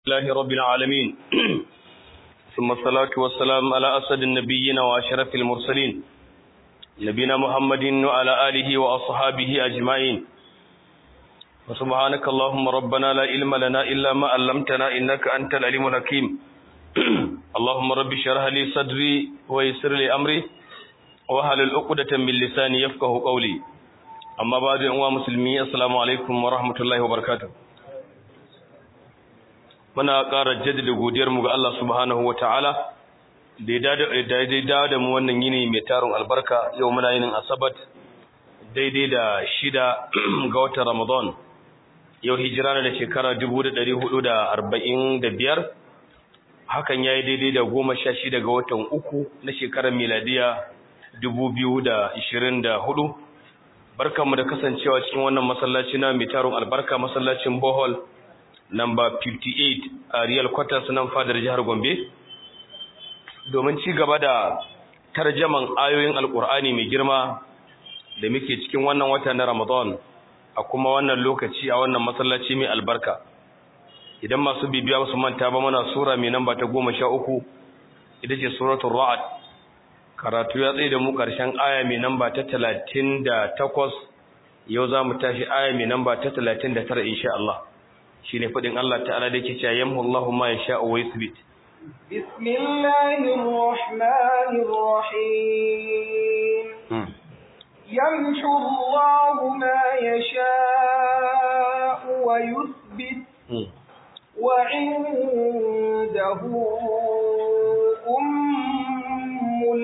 الله رب العالمين ثم الصلاة والسلام على أسد النبيين وأشرف المرسلين نبينا محمد وعلى آله وأصحابه أجمعين وسبحانك اللهم ربنا لا علم لنا إلا ما علمتنا إنك أنت العليم الحكيم اللهم رب اشرح لي صدري ويسر لي أمري وهل العقدة من لساني يفقه قولي أما بعد أنواع مسلمين السلام عليكم ورحمة الله وبركاته muna ƙara jaddada godiyarmu ga Allah subhanahu wa ta'ala da ya daidai da mu wannan yini mai tarin albarka yau muna yinin asabat daidai da shida ga watan ramadan yau hijira da shekara biyar, hakan ya yi daidai da goma sha shida ga watan uku na shekarar miladiya hudu. barkanmu da kasancewa cikin wannan masallaci na mai tarin albarka masallacin bohol number 58 a real quarters nan fadar jihar Gombe domin ci gaba da tarjaman ayoyin alkur'ani mai girma da muke cikin wannan wata na Ramadan a kuma wannan lokaci a wannan masallaci mai albarka idan masu bibiya su manta ba mana sura mai namba ta 13 ita ce suratul ra'd karatu ya tsaye da mu karshen aya mai namba ta 38 yau za mu tashi aya mai namba ta 39 insha Allah shine fadin Allah ta'ala da yake cewa yamhu Allahu ma yasha'u wa yuthbit bismillahir rahmanir rahim yamhu Allahu ma yasha'u wa yuthbit wa 'indahu ummul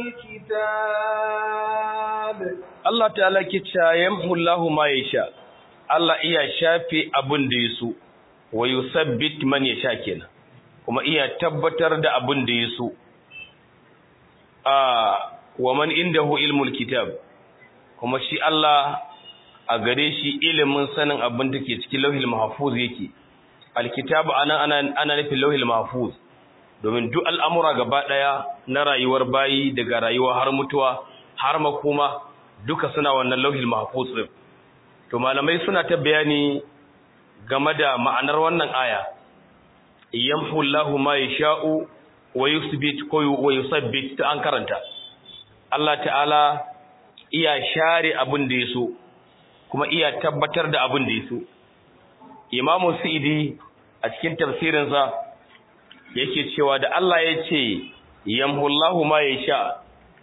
kitab Allah ta'ala ke cewa yamhu Allahu ma yasha'u Allah iya shafe abin da ya so wa yusabbit man yasha kenan kuma iya tabbatar da abin da yaso ah wa man indahu ilmul kitab kuma shi Allah a gare shi ilimin sanin abin da ke cikin lauhil mahfuz yake alkitabu ana ana ana nufin lauhil mahfuz domin duk al'amura gaba daya na rayuwar bayi daga rayuwa har mutuwa har makoma duka suna wannan lauhil mahfuz din to malamai suna ta bayani game da ma'anar wannan aya yamhu Allahu ma yasha'u wa yuthbit ko wa yusabbit ta an karanta Allah ta'ala iya share abin da yaso kuma iya tabbatar da abin da yaso Imam Sa'idi a cikin tafsirin sa yake cewa da Allah ya ce yamhu Allahu ma yasha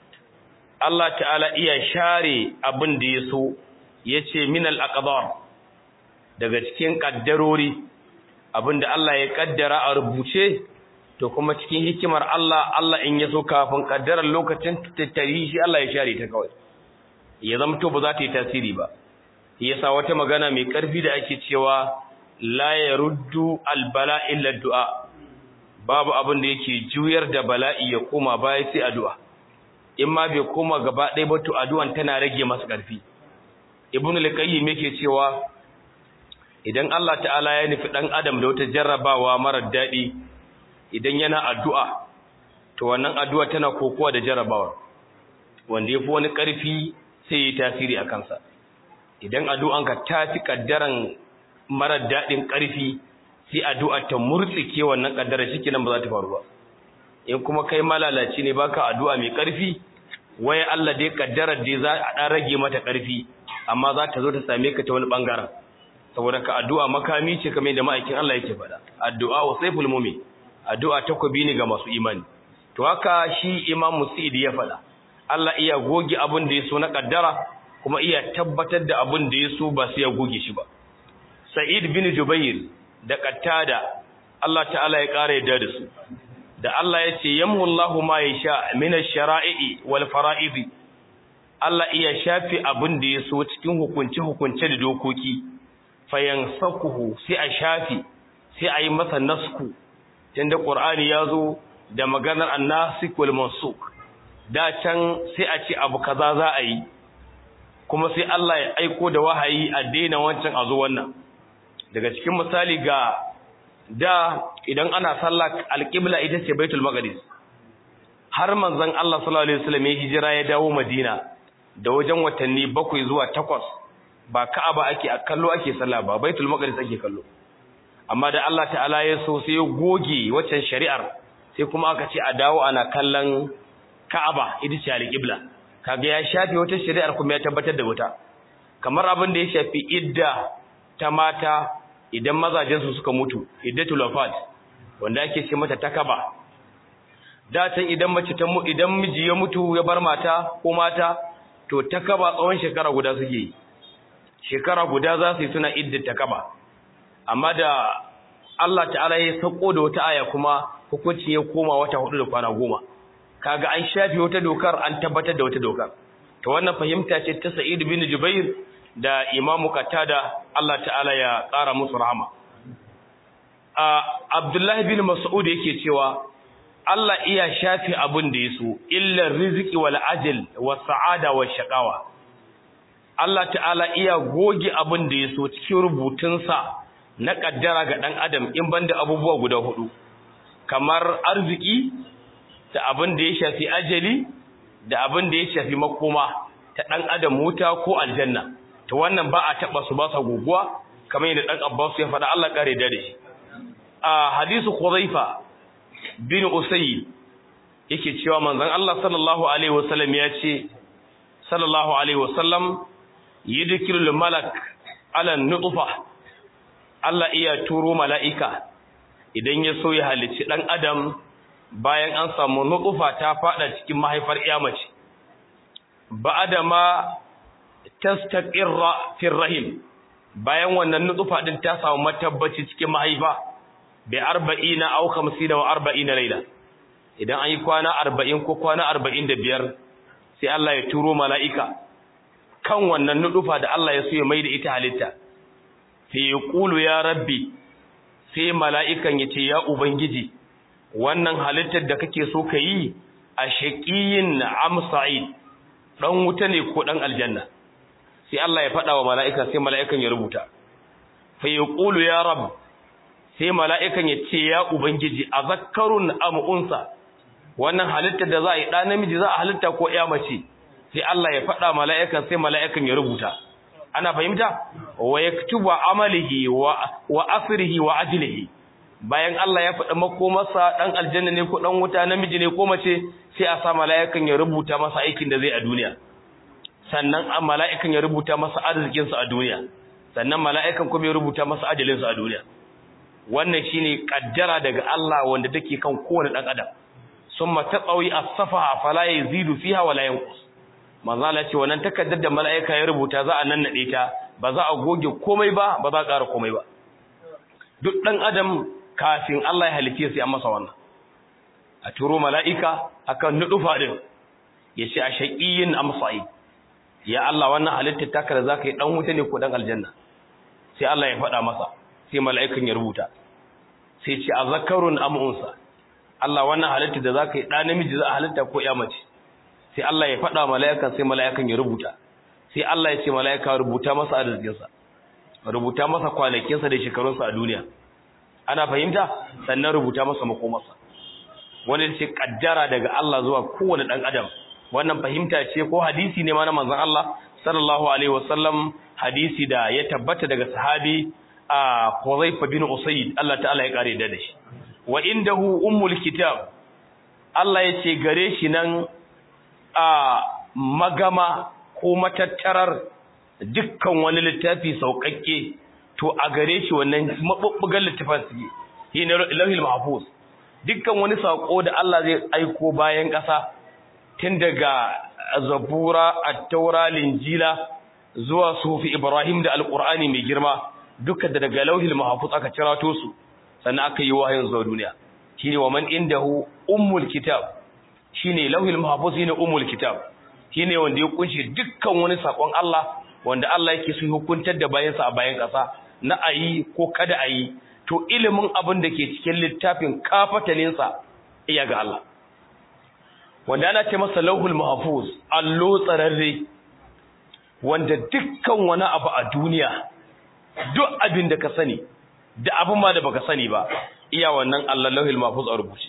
Allah ta'ala iya share abin da yaso yace min al-aqdar daga cikin kaddarori abinda Allah ya kaddara a rubuce to kuma cikin hikimar Allah Allah in yaso kafin kaddarar lokacin tattari shi Allah ya share ta kawai ya zamto ba za ta yi tasiri ba yasa wata magana mai karfi da ake cewa la yaruddu albala illa du'a babu abin da yake juyar da bala'i ya koma baya sai addu'a in ma bai koma gaba ɗaya ba to addu'an tana rage masa karfi ibnu al-qayyim yake cewa idan Allah ta'ala ya nufi ɗan adam da wata jarrabawa marar daɗi idan yana addu'a to wannan addu'a tana kokowa da jarrabawa wanda ya fi wani ƙarfi sai ya yi tasiri a kansa idan addu'anka ta fi ƙaddaran marar daɗin ƙarfi sai addu'a ta murtsike wannan ƙaddarar shi nan ba za ta faru ba in kuma kai malalaci ne baka addu'a mai ƙarfi waya Allah dai ƙaddarar dai za a ɗan rage mata ƙarfi amma za ta zo ta same ka ta wani ɓangaren saboda ka addu'a makami ce kamar da ma'aikin Allah yake faɗa addu'a wa saiful mu'min addu'a takobi ne ga masu imani to haka shi Imam Musa'id ya faɗa Allah iya goge abin da yaso na kaddara kuma iya tabbatar da abin da yaso ba sai ya goge shi ba Sa'id bin Jubair da Qattada Allah ta'ala ya ƙara yadda da su da Allah ya ce yamhu Allahu ma yasha min ash-shara'i wal fara'idi Allah iya shafi abin da yaso cikin hukunce hukunce da dokoki fayansakuhu sai a shafi sai a yi masa nasku tunda qur'ani yazo da maganar annasik wal mansuk da can sai a ce abu kaza za a yi kuma sai Allah ya aiko da wahayi a daina wancan a zo wannan daga cikin misali ga da idan ana sallah alqibla ita ce baitul maqdis har manzon Allah sallallahu alaihi wasallam ya hijira ya dawo madina da wajen watanni bakwai zuwa takwas ba Ka'aba ake a kallo ake sallah ba Baitul Maqdis ake kallo amma da Allah ta'ala ya so sai ya goge waccan shari'ar sai kuma aka ce a dawo ana kallon Ka'aba ita ce al-qibla kaga ya shafi wata shari'ar kuma ya tabbatar da wata kamar abin da ya shafi idda ta mata idan mazajen su suka mutu iddatul wafat wanda ake ce mata takaba da tan idan mace ta mu idan miji ya mutu ya bar mata ko mata to takaba tsawon shekara guda suke yi shekara guda za su yi suna idda takaba amma da Allah ta'ala ya sako da wata aya kuma hukunci ya koma wata hudu da kwana goma kaga an shafi wata dokar an tabbatar da wata dokar to wannan fahimta ce ta Sa'id bin Jubair da Imam Qatada Allah ta'ala ya ƙara musu rahama a Abdullah bin Mas'ud yake cewa Allah iya shafi abin da yaso illa rizqi wal ajal was sa'ada was shaqawa Allah ta'ala iya goge abin da yaso cikin rubutunsa na kaddara ga dan adam in banda abubuwa guda hudu kamar arziki da abin da ya shafi ajali da abin da ya shafi makoma ta dan adam wuta ko aljanna to wannan ba a taba su ba sa guguwa kamar yadda dan Abbas ya faɗa Allah kare da shi a hadisu Khuzaifa bin Usay yake cewa manzon Allah sallallahu alaihi wasallam ya ce sallallahu alaihi wasallam yudkilul malak ala nutfa Allah iya turo mala'ika idan ya so ya halicci dan adam bayan an samu nutfa ta fada cikin mahaifar iyamace ba'da ma tastaqirra fi rahim bayan wannan nutfa din ta samu matabbaci cikin mahaifa bi 40 aw 50 wa 40 laila idan an yi kwana 40 ko kwana 45 sai Allah ya turo mala'ika kan wannan nutfa da Allah ya so ya maida ita halitta sai ya kulu ya rabbi sai mala'ikan ya ce ya ubangiji wannan halittar da kake so ka yi a shaƙiyin am sa'id ɗan wuta ne ko ɗan aljanna sai Allah ya faɗa wa mala'ika sai mala'ikan ya rubuta fa ya ƙulu ya rab sai mala'ikan ya ce ya ubangiji a zakarun am unsa wannan halittar da za a yi ɗa namiji za a halitta ko ya mace sai Allah ya faɗa mala'ikan sai mala'ikan ya rubuta ana fahimta wa yaktubu amalihi wa wa asrihi wa ajlihi bayan Allah ya faɗa makomarsa ɗan aljanna ne ko ɗan wuta namiji ne ko mace sai a sa mala'ikan ya rubuta masa aikin da zai a duniya sannan a mala'ikan ya rubuta masa arzikinsa a duniya sannan mala'ikan kuma ya rubuta masa ajalinsa a duniya wannan shine kaddara daga Allah wanda take kan kowane ɗan adam summa taqawi as-safaha fala yazidu fiha wala yanqus manzo Allah ce wannan takaddar da mala'ika ya rubuta za a nannade ta ba za a goge komai ba ba za a ƙara komai ba duk ɗan adam kafin Allah ya halice sai an masa wannan a turo mala'ika akan nudufa din ya ce a shaqiyin amsa'i ya Allah wannan halitta taka da zaka yi dan wuta ne ko dan aljanna sai Allah ya faɗa masa sai mala'ikan ya rubuta sai ce azakarun am unsa Allah wannan halitta da zaka yi dan namiji za a halitta ko ya mace sai Allah ya faɗa mala'ikan sai mala'ikan ya rubuta sai Allah ya ce mala'ika rubuta masa arzikinsa rubuta masa kwanakinsa da shekarunsa a duniya ana fahimta sannan rubuta masa makomarsa wanda ce kaddara daga Allah zuwa kowane dan adam wannan fahimta ce ko hadisi ne ma na manzon Allah sallallahu alaihi wasallam hadisi da ya tabbata daga sahabi a Huzaifa bin Usayd Allah ta'ala ya kare da shi wa indahu ummul kitab Allah ya ce gare shi nan a magama ko matattarar dukkan wani littafi sauƙaƙe to a gare shi wannan mabubbugan littafin su yi na lauhil mahfuz dukkan wani sako da Allah zai aiko bayan ƙasa tun daga zabura at-taura linjila zuwa sufi ibrahim da alqur'ani mai girma duka da daga lauhil mahfuz aka cirato su sannan aka yi wahayin zuwa duniya shine wa man indahu ummul kitab shine lauhil mahfuz shine ummul kitab shine wanda ya kunshi dukkan wani sakon Allah wanda Allah yake so hukuntar da bayansa a bayan ƙasa na ayi ko kada ayi to ilimin abin da ke cikin littafin kafatalinsa iya ga Allah wanda ana ce masa lauhul mahfuz allo tsararre wanda dukkan wani abu a duniya duk abin da ka sani da abin ma da baka sani ba iya wannan Allah lauhul mahfuz a rubuce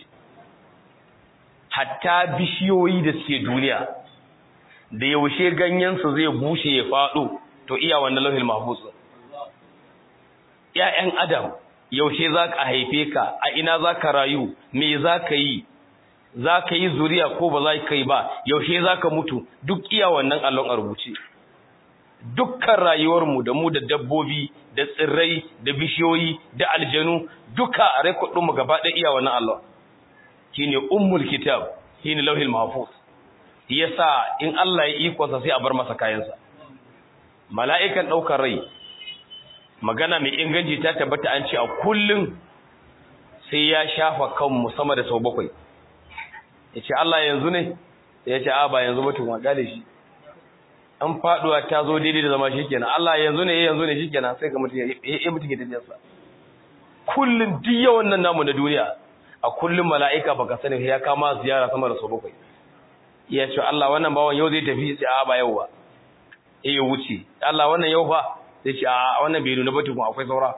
hatta bishiyoyi da suke duniya da yaushe ganyensu zai bushe ya faɗo to iya wannan lauhul mahfuz ‘ya'yan adam yaushe za ka haife ka a ina za ka rayu me za ka yi za ka yi zuriya ko ba za ka yi ba yaushe za ka mutu duk iya wannan allon a rubuce dukkan rayuwarmu da mu da dabbobi da tsirrai da bishiyoyi da aljanu duka a rekodinmu gaba ɗaya iya wannan allon shine ummul kitab shine lauhil mahfuz yasa in Allah ya ikonsa sai a bar masa kayansa mala'ikan ɗaukar rai magana mai inganci ta tabbata an ce a kullum sai ya shafa kanmu sama da sau bakwai ya ce Allah yanzu ne ya ce a ba yanzu ba tun waka da shi an faduwa ta zo daidai da zama shikenan Allah yanzu ne yanzu ne shikenan sai ka mutu ya mutu ke tafiyarsa kullum duk yawan nan namu na duniya a kullum mala'ika baka sani ya kama ziyara sama da sau bakwai ya ce Allah wannan bawan yau zai tafi sai a ba yau ba ya wuce Allah wannan yau fa sai ce a wannan bai nuna ba tukun akwai saura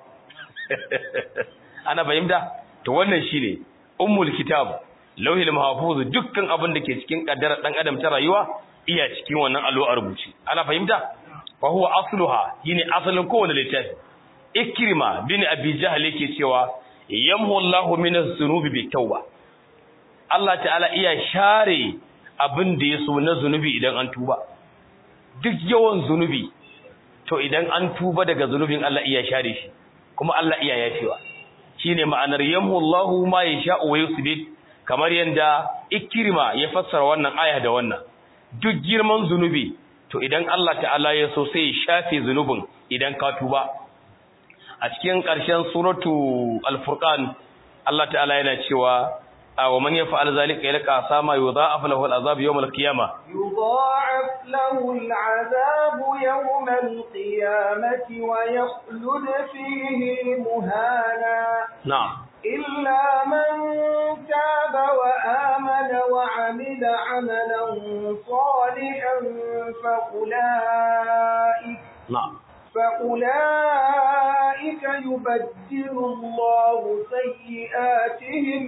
ana fahimta to wannan shine ummul kitab lauhil mahfuz dukkan abin da ke cikin kaddara dan adam ta rayuwa iya cikin wannan allo a rubuce ana fahimta fa huwa asluha shine asalin kowane littafi ikrima bin abi jahl yake cewa yamhu Allahu min az-zunubi bi tauba Allah ta'ala iya share abin da yaso na zunubi idan an tuba duk yawan zunubi to idan an tuba daga zunubin Allah iya share shi kuma Allah iya yafewa shine ma'anar yamhu Allahu ma yasha'u wa yusbit kamar yanda ikrima ya fassara wannan aya da wannan duk girman zunubi to idan Allah ta'ala ya so sai ya shafe zunubin idan ka tuba a cikin ƙarshen suratu al-furqan Allah ta'ala yana cewa wa man yaf'al zalika yalqa sama yudha'af lahu al-azab yawm al-qiyamah يضاعف له العذاب يوم القيامة ويخلد فيه مهانا na'am إلا من تاب وآمن وعمل عملا صالحا فأولئك na'am فأولئك يبدل الله سيئاتهم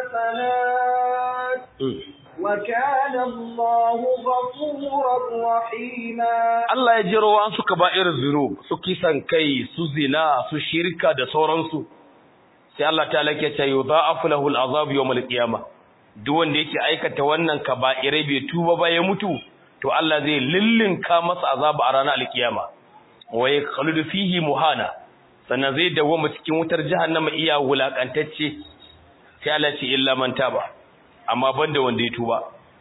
حسنات Mm. وكان الله غفورا رحيما Allah ya jiro an suka ba irin zunub su kisan kai su zina su shirka da sauransu sai Allah ta lake ta yudha'afu lahu al'azab yawm al-qiyamah duk wanda yake aikata wannan kaba'irai bai tuba ba ya mutu to Allah zai lillinka masa azaba a ranar al-qiyama wa yakhludu fihi muhana sannan zai dawo cikin wutar jahannama iya wulakantacce sai Allah ce illa man taba amma banda wanda ya tuba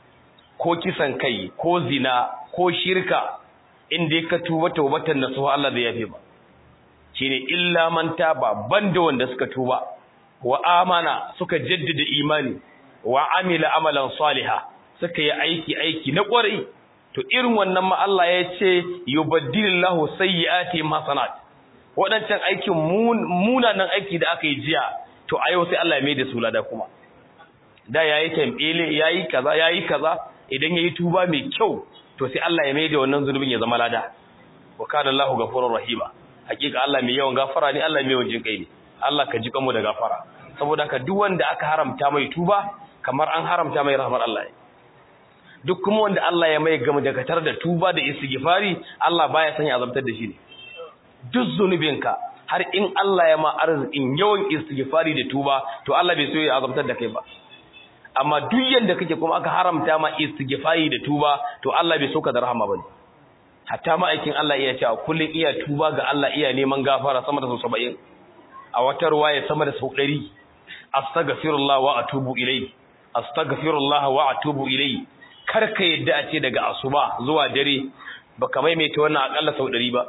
ko kisan kai ko zina ko shirka inda ka tuba taubatan nasuha Allah zai yafe ba shine illa man taba banda wanda suka tuba wa amana suka jaddada imani wa amila amalan salihah suka yi aiki aiki na kwarai to irin wannan ma Allah ya ce yubaddilillahu sayyiati hasanat wadancan aikin munanan aiki da aka yi jiya to a yau sai Allah ya mai da su lada kuma da yayi tambele yayi kaza yayi kaza idan yayi tuba mai kyau to sai Allah ya mai da wannan zulubin ya zama lada wa kana Allahu ghafurur rahima hakika Allah mai yawan gafara ne Allah mai yawan jinkai ne Allah ka ji kanmu da gafara saboda haka duk wanda aka haramta mai tuba kamar an haramta mai rahmar Allah ne duk kuma wanda Allah ya mai gama dakatar da tuba da istighfari Allah baya son ya azabtar da shi ne duk zunubinka har in Allah ya ma arzikin yawan istighfari da tuba to Allah bai so ya azabtar da kai ba amma duk yanda kake kuma aka haramta ma istighfari da tuba to Allah bai so ka da rahama bane hatta ma'aikin Allah iya cewa kullun iya tuba ga Allah iya neman gafara sama da 70 a wata ruwaya sama da 100 astaghfirullah wa atubu ilayhi astaghfirullah wa atubu ilayhi karka yadda a ce daga asuba zuwa dare baka maimaita wannan akalla sau 100 ba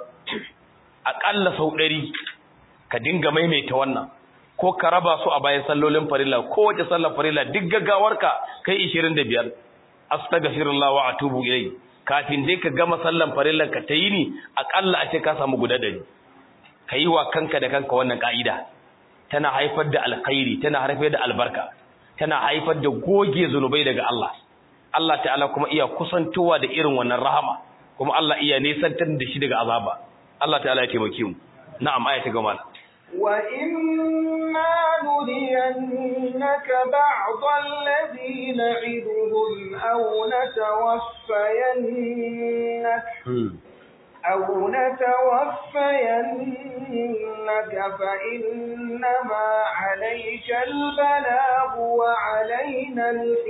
akalla sau 100 ka dinga maimaita wannan ko ka raba su a bayan sallolin farilla ko wace sallar farilla duk gaggawarka kai 25 astaghfirullah wa atubu ilayhi kafin dai ka gama sallan farillan ka tayi ni akalla a ce ka samu guda dari kai wa kanka da kanka wannan kaida tana haifar da alkhairi tana haifar da albarka tana haifar da goge zunubai daga Allah Allah ta'ala kuma iya kusantowa da irin wannan rahama kuma Allah iya nesantar da shi daga azaba Allah ta'ala ya taimake mu na'am aya ta gama وإما نرينك بعض الذي نعدهم أو نتوفينك أو نتوفينك فإنما عليك البلاغ وعلينا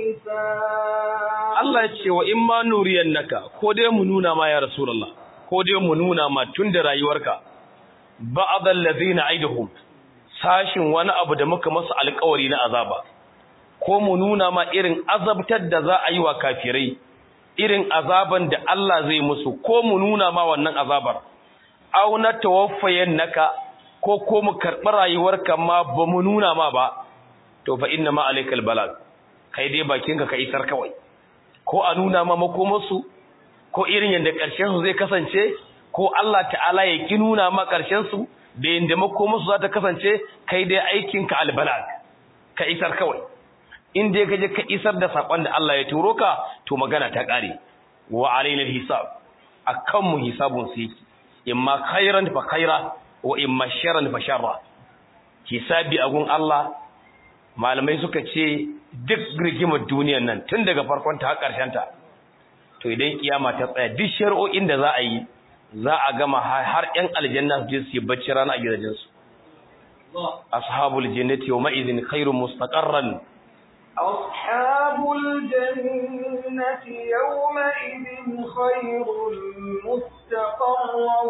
الحساب Allah ya ce wa in ma nuriyan naka ko dai mu nuna ma ya Rasulullah ko dai mu nuna ma tun da rayuwarka ba'dal ladina aiduhum sashin wani abu da muka masa alƙawari na azaba ko mu nuna ma irin azabtar da za a yi wa kafirai irin azaban da Allah zai musu ko mu nuna ma wannan azabar aw na tawaffayannaka ko ko mu karɓi rayuwarka ma ba mu nuna ma ba to fa inna ma alaikal balag kai dai bakinka ka isar kawai ko a nuna ma makomarsu ko irin yadda ƙarshen su zai kasance ko Allah ta'ala ya ki nuna ma ƙarshen su da yadda makomarsu za ta kasance kai dai aikinka albalag ka isar kawai in dai kaje ka isar da sakon da Allah ya turo ka to magana ta kare wa alaina hisab akan mu hisabun su yake imma khairan fa khaira wa imma sharran fa sharra hisabi agun Allah malamai suka ce duk rigimar duniyar nan tun daga farkon ta har karshen ta to idan kiyama ta tsaya duk shari'o'in da za a yi za a gama har ƴan aljanna su je su yi bacci rana a gidajensu ashabul jannati yawma idhin khairun mustaqarran أصحاب الجنة يومئذ خير مستقرا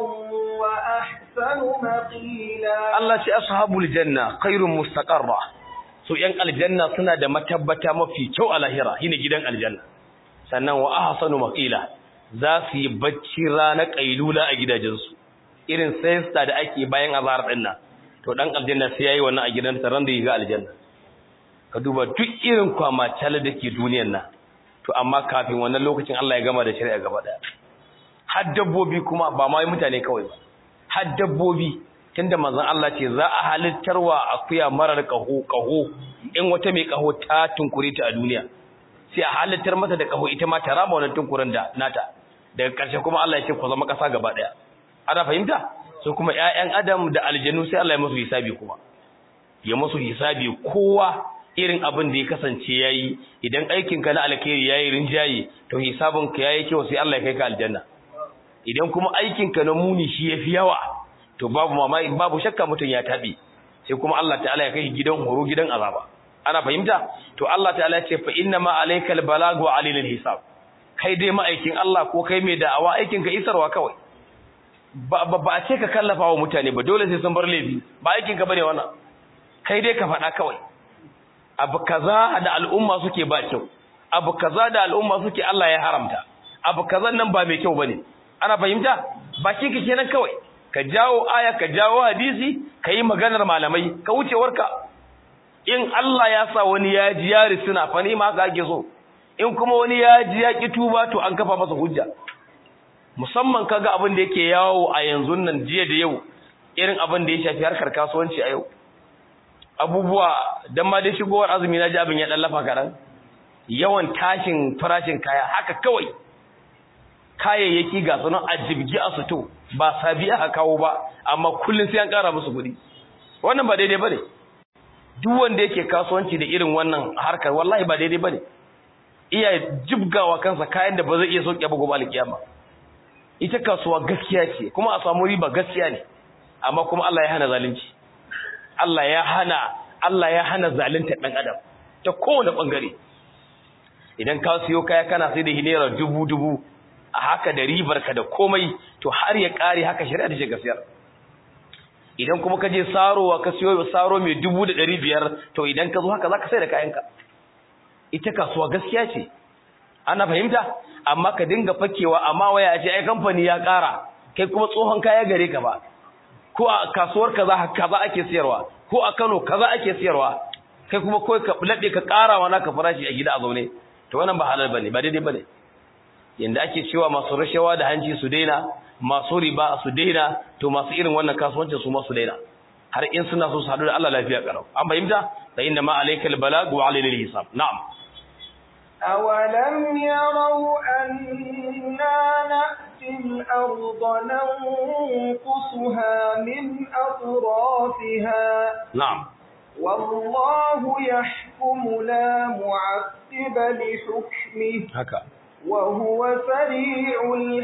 وأحسن مقيلا Allah ce ashabul janna khairun mustaqarra su yan aljanna suna da matabbata mafi kyau a lahira shine gidan aljanna sannan wa ahsanu maqila za su yi bacci rana kailula a gidajensu irin sayista da ake bayan azhar din nan to dan aljanna sai yayi wannan a gidansa ran da yi ga aljanna ka duba duk irin kwamacala da ke duniyan nan to amma kafin wannan lokacin Allah ya gama da shari'a gaba daya har dabbobi kuma ba ma mutane kawai ba har dabbobi tunda manzon Allah ce za a halittarwa akuya marar kaho kaho in wata mai kaho ta tunkure ta a duniya sai a halittar mata da kaho ita ma ta rama wannan tunkurin da nata daga ƙarshe kuma Allah ya ce ku zama ƙasa gaba daya ana fahimta sai kuma ƴaƴan adam da aljanu sai Allah ya musu hisabi kuma ya musu hisabi kowa irin abin da ya kasance yayi idan aikinka na alkhairi yayi rinjaye to hisabinka yayi kyau sai Allah ya kai ka aljanna idan kuma aikinka na muni shi yafi yawa to babu mamaki babu shakka mutun ya tabi sai kuma Allah ta'ala ya kai gidan horo gidan azaba ana fahimta to Allah ta'ala ya ce fa inna ma alaykal balag wa alil hisab kai dai ma'aikin Allah ko kai mai da'awa aikinka isarwa kawai ba ba a ce ka kallafa wa mutane ba dole sai sun bar laifi ba aikinka bane wannan kai dai ka faɗa kawai abu kaza da al'umma suke ba kyau abu kaza da al'umma suke Allah ya haramta abu kazan nan ba mai kyau bane ana fahimta baki ka kenan kawai ka jawo aya ka jawo hadisi ka yi maganar malamai ka wuce warka in Allah ya sa wani ya ji ya risuna fa ne ma ka ake so in kuma wani ya ji ya ki tuba to an kafa masa hujja musamman kaga abin da yake yawo a yanzu nan jiya da yau irin abin da ya shafi harkar kasuwanci a yau abubuwa dan ma dai shigowar azumi na ji abin ya dan lafa karan yawan tashin farashin kaya haka kawai kayayyaki ga sunan a jibgi a suto ba sabi aka kawo ba amma kullun sai an kara musu kuɗi wannan ba daidai bane duk wanda yake kasuwanci da irin wannan harkar wallahi ba daidai bane iya jibgawa kansa kayan da ba zai iya sauke ba gobe alkiyama ita kasuwa gaskiya ce kuma a samu riba gaskiya ne amma kuma Allah ya hana zalunci Allah ya hana Allah ya hana zalunta dan adam ta kowane bangare idan ka siyo kaya kana sai da hinera dubu dubu a haka da ribar ka da komai to har ya kare haka shari'a ta ce gaskiyar idan kuma ka je sarowa ka siyo saro mai dubu da ɗari biyar to idan ka zo haka za ka sai da kayanka ita kasuwa gaskiya ce ana fahimta amma ka dinga fakewa amma waya a ce ai kamfani ya ƙara kai kuma tsohon kaya gare ka ba ko a kasuwar kaza kaza ake siyarwa ko a Kano kaza ake siyarwa kai kuma kai ka lade ka karawa naka farashi a gida a zaune to wannan ba halal bane ba daidai bane yanda ake cewa masu rashawa da hanci su daina masu riba su daina to masu irin wannan kasuwancin su ma su daina har in suna so su hadu da Allah lafiya karau an fahimta fa inna ma alaykal balag wa alayna hisab na'am أولم يروا أنا نأتي الأرض ننقصها من أطرافها na'am والله يحكم لا معقب لحكمه haka وهو سريع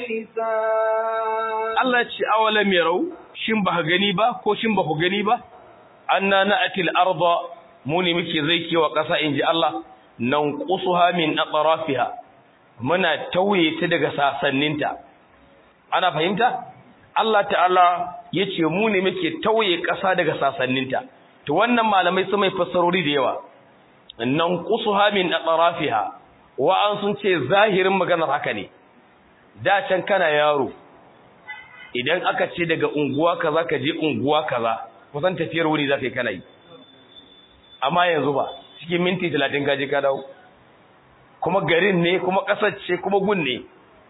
الحساب Allah ya ce awalam yarau shin ba gani ba ko shin ba ku gani ba anna na'til arda mu ne muke zai kewa ƙasa inji Allah nan qusuha min atrafiha muna tauye ta daga sasanninta ana fahimta Allah ta'ala yace mu ne muke tauye ƙasa daga sasanninta to wannan malamai su mai fassarori da yawa nan qusuha min atrafiha wa an sun ce zahirin maganar haka ne da can kana yaro idan aka ce daga unguwa kaza ka je unguwa kaza kusan tafiyar wuri za ka yi kana yi amma yanzu ba cikin minti talatin ka je ka dawo kuma garin ne kuma ƙasar ce kuma gun ne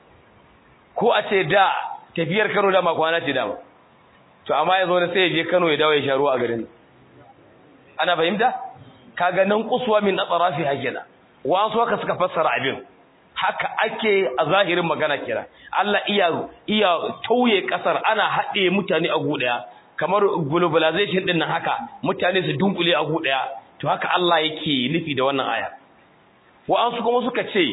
ko a ce da tafiyar kano dama kwana ce dama to amma yanzu wani sai ya je kano ya dawo ya sha ruwa a garin ana fahimta kaga nan kusuwa min atsarafi hakina wasu haka suka fassara abin haka ake a zahirin magana kira Allah iya iya tauye kasar ana haɗe mutane a gudaya kamar globalization din nan haka mutane su dunkule a gudaya to haka Allah yake nufi da wannan aya wa'ansu kuma suka ce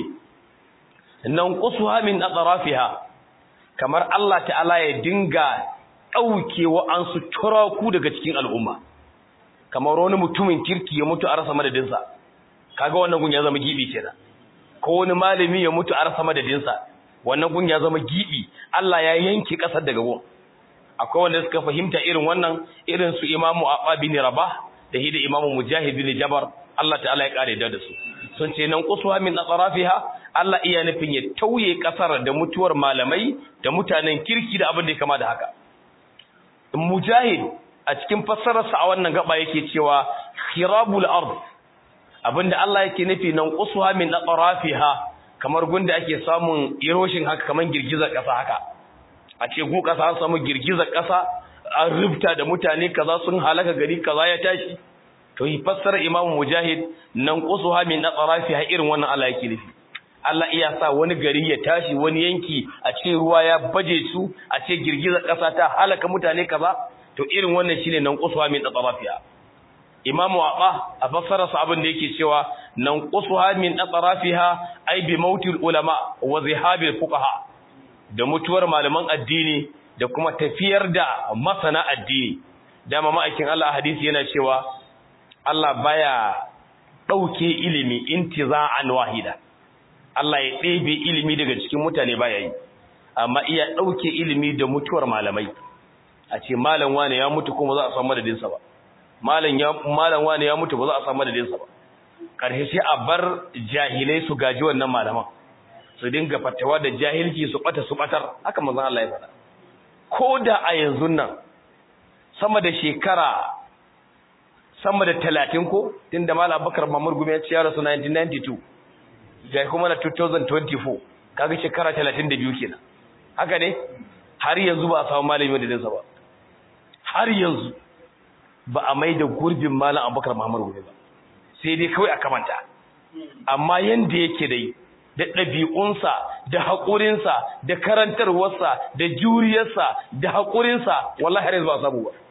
nan qusuha min atrafiha kamar Allah ta'ala ya dinga dauke wa'ansu turaku daga cikin al'umma kamar wani mutumin kirki ya mutu a rasa madadinsa kaga wannan gun ya zama gibi kenan ko wani malami ya mutu a rasa madadinsa wannan gun ya zama gibi Allah ya yanke kasar daga gun akwai wanda suka fahimta irin wannan irin su Imamu Abba bin Rabah da hida Imamu Mujahid bin Jabar Allah ta'ala ya kare da su sun ce nan qusuha min atrafiha Allah iya nufin ya tauye kasar da mutuwar malamai da mutanen kirki da abin da ya kama da haka Mujahid a cikin fassararsa a wannan gaba yake cewa khirabul ard abinda Allah yake nufi nan qusuha min atrafiha kamar gunda ake samun erosion haka kamar girgizar kasa haka a ce gu kasa an samu girgizar kasa an rubta da mutane kaza sun halaka gari kaza ya tashi to yi fassara Imam Mujahid nan qusuha min atrafiha irin wannan Allah yake nufi Allah iya sa wani gari ya tashi wani yanki a ce ruwa ya baje su a ce girgizar kasa ta halaka mutane kaza to irin wannan shine nan qusuha min atrafiha imamu aqa a fassararsa abin da yake cewa nan qusuha min atrafiha ay bi mautil ulama wa zihabil fuqaha da mutuwar malaman addini da kuma tafiyar da masana addini dama ma'aikin Allah hadisi yana cewa Allah baya dauke ilimi intiza'an wahida Allah ya ɗebe ilimi daga cikin mutane baya yi amma iya dauke ilimi da mutuwar malamai a ce malam wane ya mutu kuma za a san madadinsa ba malam ya malam wane ya mutu ba za a san madadinsa ba karshe sai a bar jahilai su gaji wannan malaman su dinga fatawa da jahilci su bata su batar haka manzon Allah ya faɗa ko da a yanzu nan sama da shekara sama da 30 ko tunda malam Abubakar Mamur Gumi ya ce ya rasu 1992 ga kuma na 2024 kaga shekara 32 kenan haka ne har yanzu ba a samu malami da dinsa ba har yanzu ba a mai da gurbin malam abubakar muhammadu gobe ba sai dai kawai a kamanta amma yanda yake dai da ɗabi'unsa da haƙurinsa da karantarwarsa da juriyarsa da haƙurinsa wallahi har yanzu ba a samu ba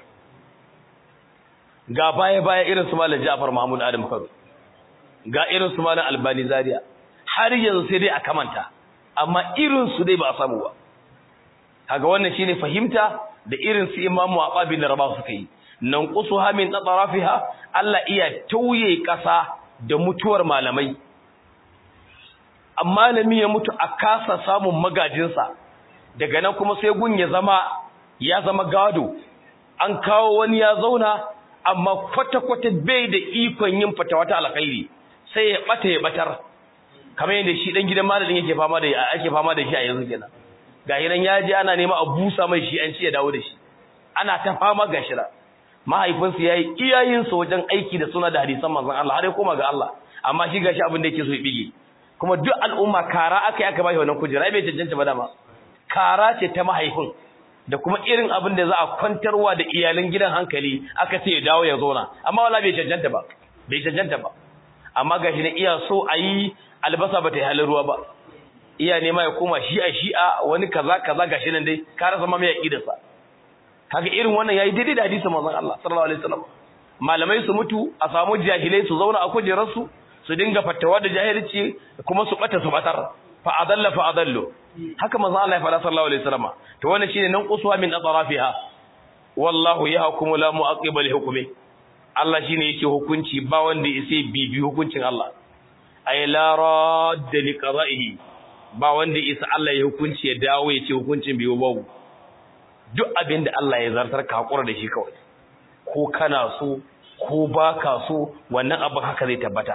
ga baya-baya irin su malam ja'far muhammadu adam kano ga irin su malam albani zaria har yanzu sai dai a kamanta amma irin su dai ba a samu ba kaga wannan shine fahimta da irin su imamu Abba bin Rabah suka yi nan qusuha min tatrafiha Allah iya tauye kasa da mutuwar malamai amma malami ya mutu a kasa samun magajinsa daga nan kuma sai gun ya zama ya zama gado an kawo wani ya zauna amma kwata-kwata bai da ikon yin fatawa ta alkhairi sai ya bata ya batar kamar yadda shi dan gidan malamin yake fama da ake fama da shi a yanzu kenan ga hinan ya je ana nema a busa mai shi an ci ya dawo da shi ana ta fama ga shira mahaifinsa yayi iyayensa wajen aiki da suna da hadisan manzon Allah har ya koma ga Allah amma shi gashi abin da yake so ya bige kuma duk al'umma kara aka yi aka bashi wannan kujera bai cancanta ba dama kara ce ta mahaifin da kuma irin abin da za a kwantarwa da iyalan gidan hankali aka ce ya dawo ya zauna amma wala bai cancanta ba bai cancanta ba amma gashi ne iya so a yi albasa ba ta yi halin ruwa ba iya nema ya koma shi'a shi'a wani kaza kaza gashi nan dai ka rasa ma mai aqidarsa kaga irin wannan yayi daidai da hadisin manzon Allah sallallahu alaihi wasallam malamai su mutu a samu jahilai su zauna a kujerar su su dinga fatawa da jahilci kuma su bata su batar fa adalla fa adallu haka manzo Allah ya faɗa sallallahu alaihi wasallam to wannan shine nan uswa min atrafiha wallahu yahkumu la mu'aqqiba li hukmi Allah shine yake hukunci ba wanda yake bibi hukuncin Allah ay la radda li qada'ihi ba wanda isa Allah ya hukunci ya dawo ya ce hukuncin biyo babu duk abin da Allah ya zartar ka hakura da shi kawai ko kana so ko baka so wannan abin haka zai tabbata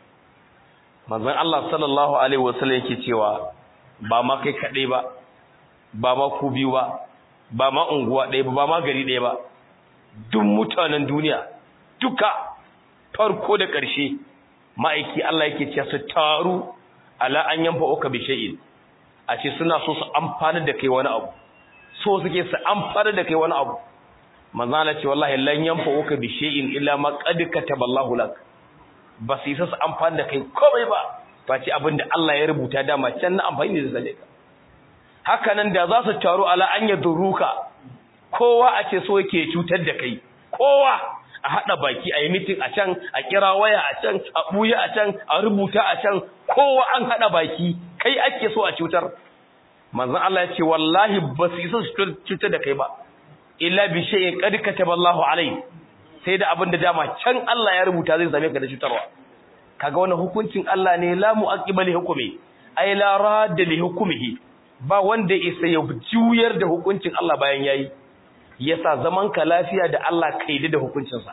manzon Allah sallallahu alaihi wasallam yake cewa ba ma kai kadai ba ba ma ku biyu ba ba ma unguwa ɗaya ba ba ma gari ɗaya ba duk mutanen duniya duka farko da ƙarshe ma'aiki Allah yake cewa su taru ala an yanfa uka bi shay'in a ce suna so su amfana da kai wani abu so suke su amfana da kai wani abu manzo Allah ce wallahi lan yanfa uka bi shay'in illa ma qad kataballahu lak ba su isa su amfana da kai komai ba face abinda Allah ya rubuta dama can na amfani da zai ka haka nan da za su taru ala an yaduruka kowa a ce so yake cutar da kai kowa a haɗa baki a yi mitin a can a kira waya a can a ɓuya a can a rubuta a can kowa an haɗa baki kai ake so a cutar manzon Allah ya ce wallahi ba su isa su cutar da kai ba illa bi shay'in qad kataballahu alai sai da abin da dama can Allah ya rubuta zai same ka da cutarwa kaga wannan hukuncin Allah ne la mu'aqqiba li hukmi ay la radda li hukmihi ba wanda isa ya juyar da hukuncin Allah bayan yayi yasa zaman ka lafiya da Allah kaide da hukuncinsa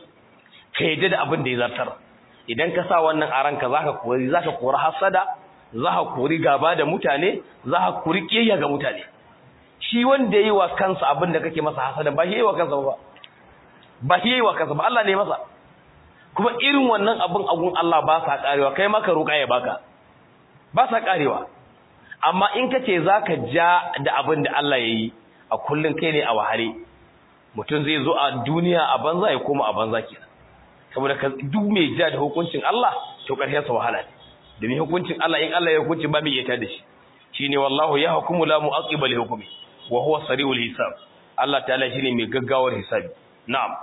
kaide da abin da ya zartar idan ka sa wannan a ranka zaka kori zaka kori hasada zaka kori gaba da mutane zaka kori kiyaya ga mutane shi wanda yayi wa kansa abin da kake masa hasada ba shi yayi wa kansa ba ba shi yayi wa kansa ba Allah ne masa kuma irin wannan abin agun Allah ba sa karewa kai maka roƙa ya baka ba sa karewa amma in kace zaka ja da abin da Allah yayi a kullun kai ne a wahare mutum zai zo a duniya a banza ya koma a banza kenan saboda duk mai ja da hukuncin Allah to karshen sa wahala ne domin hukuncin Allah in Allah ya hukunci ba mai yata da shi shine wallahu ya hukumu la mu'aqiba li hukmi wa huwa sari'ul hisab Allah ta'ala shine mai gaggawar hisabi na'am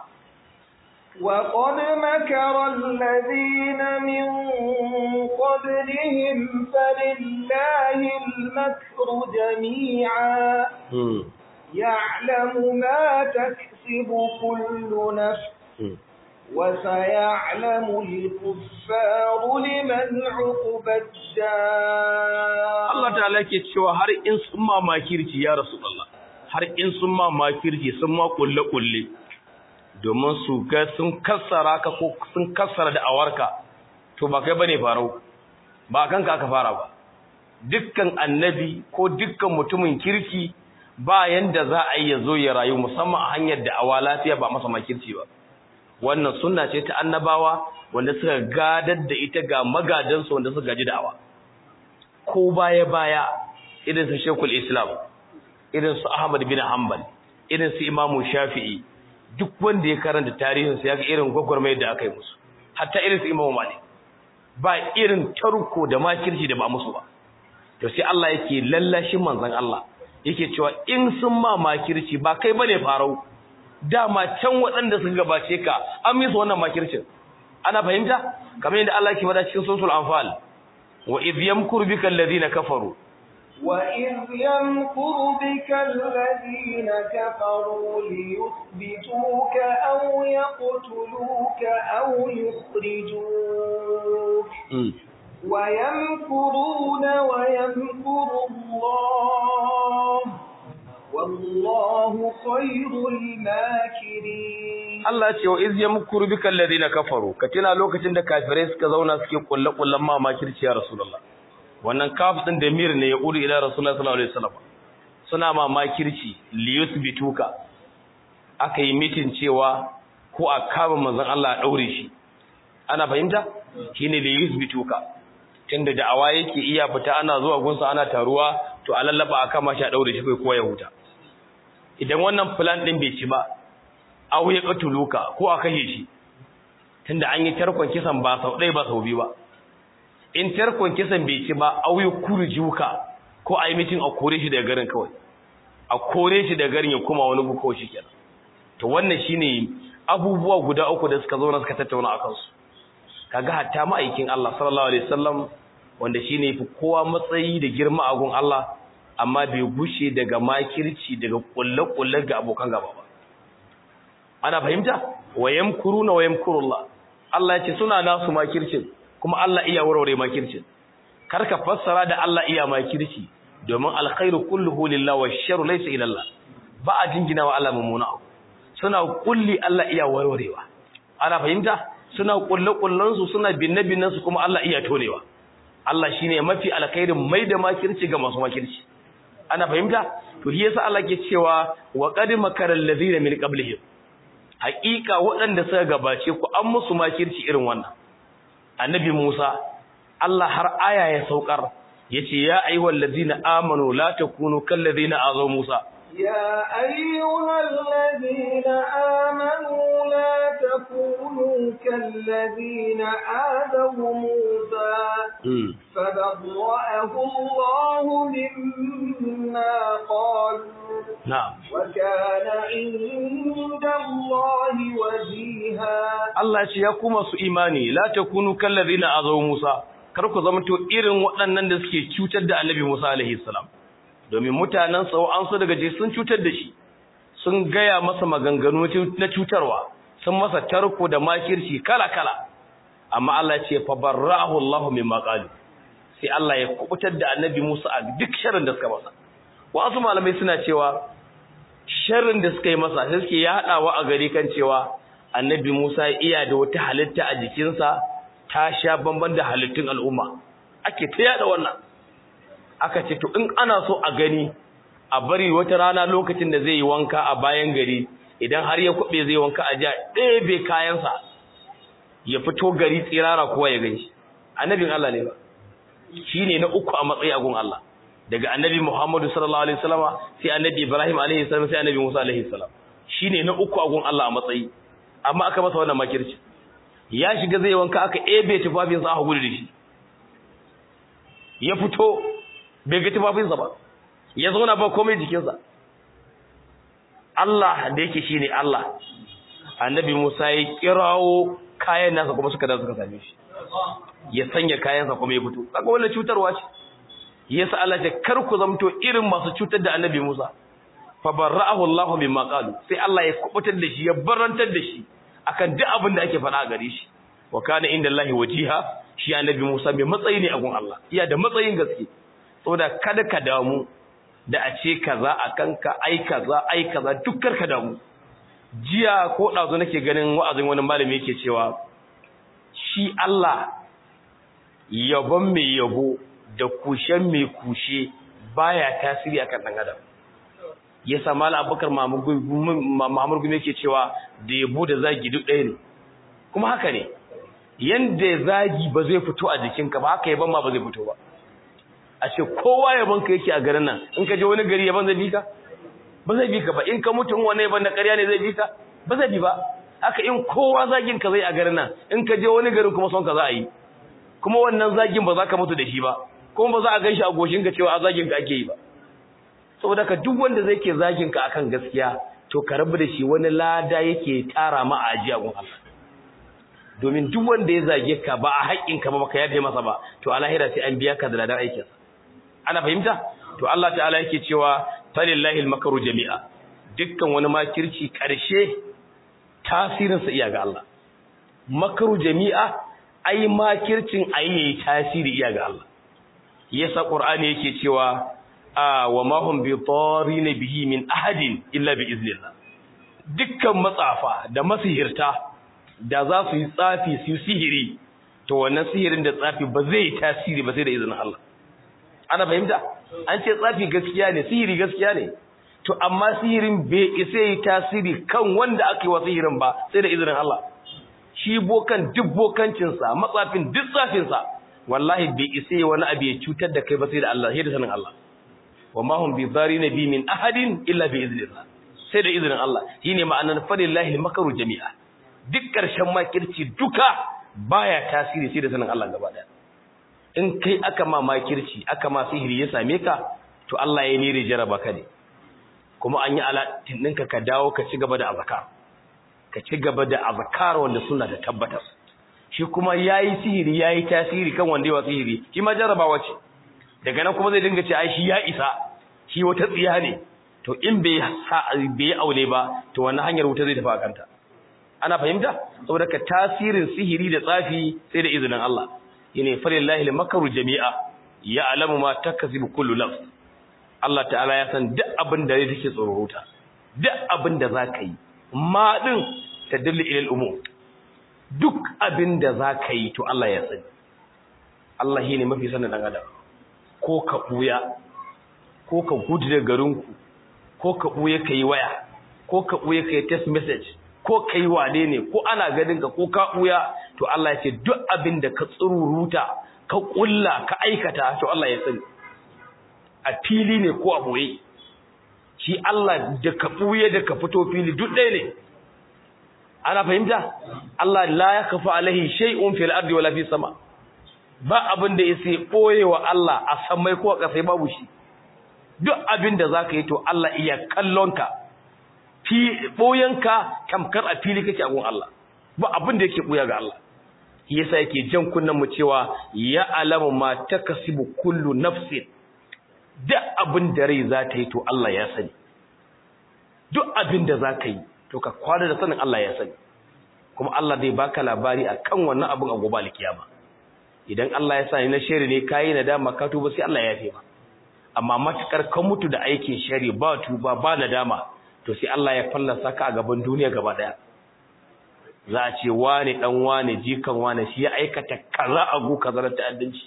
وقد مكر الذين من قبلهم فلله المكر جميعا يعلم ما تكسب كل نفس وسيعلم الكفار لمن عقبى الدار Allah ta'ala ke cewa har in sun ma makirci ya Rasulullah har in sun ma makirci sun ma kulle kulle domin su ga sun kassara ka ko sun kassara da awarka to ba kai bane farau ba kanka aka fara ba dukkan annabi ko dukkan mutumin kirki ba yanda za a yi ya zo ya rayu musamman a hanyar da awa lafiya ba masa makirci ba wannan sunna ce ta annabawa wanda suka gadar da ita ga magadansu wanda suka gaji da'awa ko baya baya irin su Sheikhul Islam irin su Ahmad bin Hanbal irin su Imam Shafi'i duk wanda ya karanta tarihin su ya ga irin gwagwarmayar da aka yi musu hatta irin su Imam Malik ba irin tarko da makirci da ba musu ba to sai Allah yake lallashin manzon Allah yake cewa in sun ma makirci ba kai bane farau dama can waɗanda suka gabace ka an misu wannan makircin ana fahimta kamar yadda Allah ke faɗa cikin suratul anfal wa idh yamkuru bika alladhina kafaru وإذ يمكر بك الذين كفروا ليثبتوك أو يقتلوك أو يخرجوك ويمكرون ويمكر الله والله خير الماكرين Allah ce wa iz yamkuru bika alladhina kafaru ka tuna lokacin da kafirai suka zauna suke kulle kullen ma makirci ya rasulullah wannan kaf din da mir ne ya uri ila rasulullah sallallahu alaihi wasallam suna ma makirci li yuthbituka aka yi mitin cewa ko a kama manzon Allah a daure shi ana fahimta shine li yuthbituka tunda da'awa yake iya fita ana zuwa gunsa ana taruwa to a lallaba a kama shi a daure shi kai kowa ya huta idan wannan plan din bai ci ba aw ya katuluka ko a kashe shi tunda an yi tarkon kisan ba sau ɗaya ba sau biyu ba in tarkon kisan bai ci ba aw ya kurjuka ko a yi mitin a kore shi daga garin kawai a kore shi daga garin ya kuma wani gu kawai shikenan to wannan shine abubuwa guda uku da suka zo na suka tattauna akan su kaga hatta ma'aikin Allah sallallahu alaihi wasallam wanda shine fi kowa matsayi da girma a gun Allah amma bai gushe daga makirci daga kulle-kulle ga abokan gaba ba ana fahimta wayam kuruna wayam kurullah Allah ya ce suna nasu makircin kuma Allah iya warware makircin kar ka fassara da Allah iya makirci domin alkhairu kulluhu lillahi washarru laysa ila Allah ba a jingina wa Allah mummuna suna kulli Allah iya warwarewa ana fahimta suna kulle kullan su suna binne binnen su kuma Allah iya tonewa Allah shine mafi alkhairin mai da makirci ga masu makirci ana fahimta to shi yasa Allah ke cewa wa qad makara allazina min qablihim haqiqa waɗanda suka gabace ku an musu makirci irin wannan annabi Musa Allah har aya ya saukar yace ya ayyuhal ladina amanu la takunu kal ladina azaw Musa يا أيها الذين آمنوا لا تكونوا كالذين آذوا موسى فبرأه الله مما قالوا نعم وكان عند الله وجيها Allah ce ya kuma su imani la takunu kallazina azaw Musa kar ku zamanto irin waɗannan da suke cutar da Annabi Musa alaihi salam domin mutanen sa an su daga je sun cutar da shi sun gaya masa maganganu na cutarwa sun masa tarko da makirci kala kala amma Allah ya ce fa barra'ahu Allah mimma qalu sai Allah ya kubutar da Annabi Musa a duk sharrin da suka masa wasu malamai suna cewa sharrin da suka yi masa sai suke yadawa a gari kan cewa annabi Musa iya da wata halitta a jikinsa ta sha bamban da halittun al'umma ake ta yada wannan aka ce to in ana so a gani a bari wata rana lokacin da zai yi wanka a bayan gari idan har ya kube zai wanka a ja ɗebe kayansa ya fito gari tsirara kowa ya gani annabin Allah ne ba shine na uku a matsayi a gun Allah daga annabi Muhammadu sallallahu alaihi wasallama sai annabi Ibrahim alaihi salam sai annabi Musa alaihi salam shine na uku a gun Allah a matsayi amma aka masa wannan makirci ya shiga zai wanka aka ebe tufafinsa aka gudu da shi ya fito bai ga tufafinsa ba ya zauna ba komai jikinsa Allah da yake shine Allah annabi Musa ya kirawo kayan nasa kuma suka da suka same shi ya sanya kayansa kuma ya fito kaga wannan cutarwa ce yasa Allah ya kar ku zamto irin masu cutar da annabi Musa fa barra'ahu Allahu mimma qalu sai Allah ya kubutar da shi ya barantar da shi akan duk abin da ake faɗa a gare shi wa kana inda Allahi wajiha shi annabi Musa mai matsayi ne a gun Allah iya da matsayin gaske saboda kada ka damu da a ce kaza akan ka ai kaza ai kaza dukkar ka damu jiya ko dazo nake ganin wa'azin wani malami yake cewa shi Allah yabon mai yabo da kushen mai kushe baya tasiri akan dan adam yasa mal abubakar mamur gumi yake cewa da yabo da zagi duk ɗaya ne kuma haka ne yanda zagi ba zai fito a jikinka ba haka yaban ma ba zai fito ba a ce kowa yaban ka yake a garin nan in ka je wani gari yaban zai bi ka ba zai bi ka ba in ka mutu in wani yaban da ƙarya ne zai bi ka ba zai bi ba haka in kowa zagin ka zai a garin nan in ka je wani garin kuma son ka za a yi kuma wannan zagin ba za ka mutu da shi ba kuma ba za a gan shi a goshin ka cewa a zagin ka ake yi ba saboda ka duk wanda zai ke zagin ka akan gaskiya to ka rabu da shi wani lada yake tara ma a ajiya gun Allah domin duk wanda ya zage ka ba a haƙƙin ka ba baka yafe masa ba to a lahira sai an biya ka da ladan aikin ana fahimta to Allah ta'ala yake cewa falillahi al-makru jami'a dukkan wani makirci karshe tasirin sa iya ga Allah makru jami'a ai makircin ayi tasiri iya ga Allah yasa qur'ani yake cewa wa ma hum bi tarin bihi min ahadin illa bi iznillah dukkan matsafa da masihirta da za su yi tsafi su sihiri to wannan sihirin da tsafi ba zai tasiri ba sai da izinin Allah ana fahimta an ce tsafi gaskiya ne sihiri gaskiya ne to amma sihirin bai isa yi tasiri kan wanda aka yi wa sihirin ba sai da izinin Allah shi bokan duk bokancinsa matsafin duk tsafinsa wallahi bai isa yi wani abu ya cutar da kai ba sai da Allah sai da sanin Allah wa ma hum bi na bi min ahadin illa bi iznillah sai da izinin Allah shine ma'anar falillahi al-makru jami'a duk karshen makirci duka baya tasiri sai da sanin Allah gaba daya in kai aka ma makirci aka ma sihiri ya same ka to Allah ya nire jaraba ka ne kuma an yi alatin ɗinka ka dawo ka ci gaba da azkar ka ci gaba da azkar wanda suna da tabbatar shi kuma yayi sihiri yayi tasiri kan wanda yawa sihiri shi ma jarabawa ce daga nan kuma zai dinga ce ai shi ya isa shi wata tsiya ne to in bai bai aure ba to wannan hanyar wuta zai tafi akanta ana fahimta saboda ka tasirin sihiri da tsafi sai da izinin Allah yene falillahi al-makru jami'a ya alamu ma takasibu kullu nafs Allah ta'ala ya san duk abin da take tsororuta duk abin da zaka yi ma din tadallu ila al-umur duk abin da zaka yi to Allah ya sani Allah shine mafi sanin dan adam ko ka buya ko ka gudu da garinku ko ka buye kai waya ko ka buye kai text message ko kai wane ne ko ana ganin ka ko ka buya to Allah ya ce duk abin da ka tsururuta ka kulla ka aikata to Allah ya sani a fili ne ko a boye shi Allah da ka buye da ka fito fili duk ɗaya ne ana fahimta Allah la yakfa alaihi shay'un fil ardi wala fis sama ba abin da yake boyewa Allah a samai ko a kasai babu shi duk abin da zaka yi to Allah iya kallonka fi boyanka tamkar a fili kake a gun Allah ba abin da yake boya ga Allah yasa yake jan kunnan mu cewa ya alamu ma takasibu kullu nafsin duk abin da rai za ta yi to Allah ya sani duk abin da za ka yi to ka kwana da sanin Allah ya sani kuma Allah zai baka labari akan wannan abin a gobe alkiyama idan Allah ya sani na shari ne kayi nadama ka tuba sai Allah ya yafe ma amma matukar ka mutu da aikin shari ba tuba ba nadama to sai Allah ya fallasa ka a gaban duniya gaba daya za a ce wane dan wane jikan wane shi ya aikata kaza a gu kaza na ta'addanci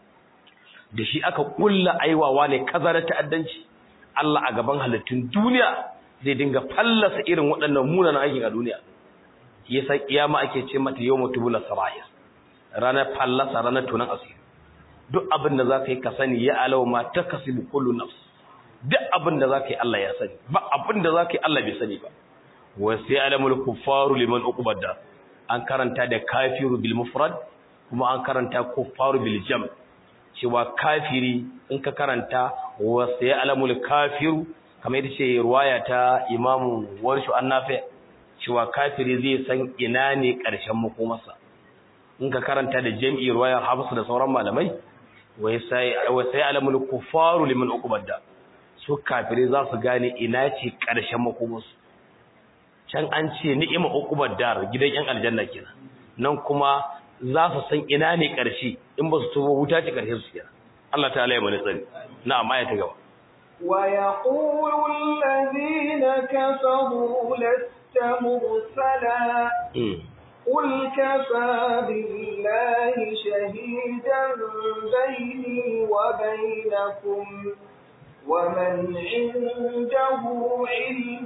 da shi aka kulla aiwawa ne kaza na ta'addanci Allah a gaban halittun duniya zai dinga fallasa irin waɗannan munanan aikin a duniya yasa kiyama ake ce mata yawmu tubula sarayir ranar fallasa ranar tunan asiri duk abin da zaka yi ka sani ya alaw ma takasibu kullu nafs duk abin da zaka yi Allah ya sani ba abin da zaka yi Allah bai sani ba wa sai alamul kuffaru liman uqbada an karanta da kafiru bil mufrad kuma an karanta kuffaru bil jam cewa kafiri in ka karanta wa sai alamul kafiru kamar yadda ce ruwaya ta imamu warshu annafi cewa kafiri zai san ina ne ƙarshen makomarsa in ka karanta da jam'i ruwayar hafsu da sauran malamai wai sai alamul kufaru liman uqbadda su kafiri za su gane ina ce ƙarshen makomarsu can an ce ni'ima uqbaddar gidan yan aljanna kenan nan kuma za su san ina ne ƙarshe in ba su tuba wuta ce ƙarshe su kenan Allah ta'ala ya mana tsari na'am aya ta gaba ويقول الذين كفروا لست مرسلا قل كفى بالله شهيدا بيني وبينكم ومن عنده علم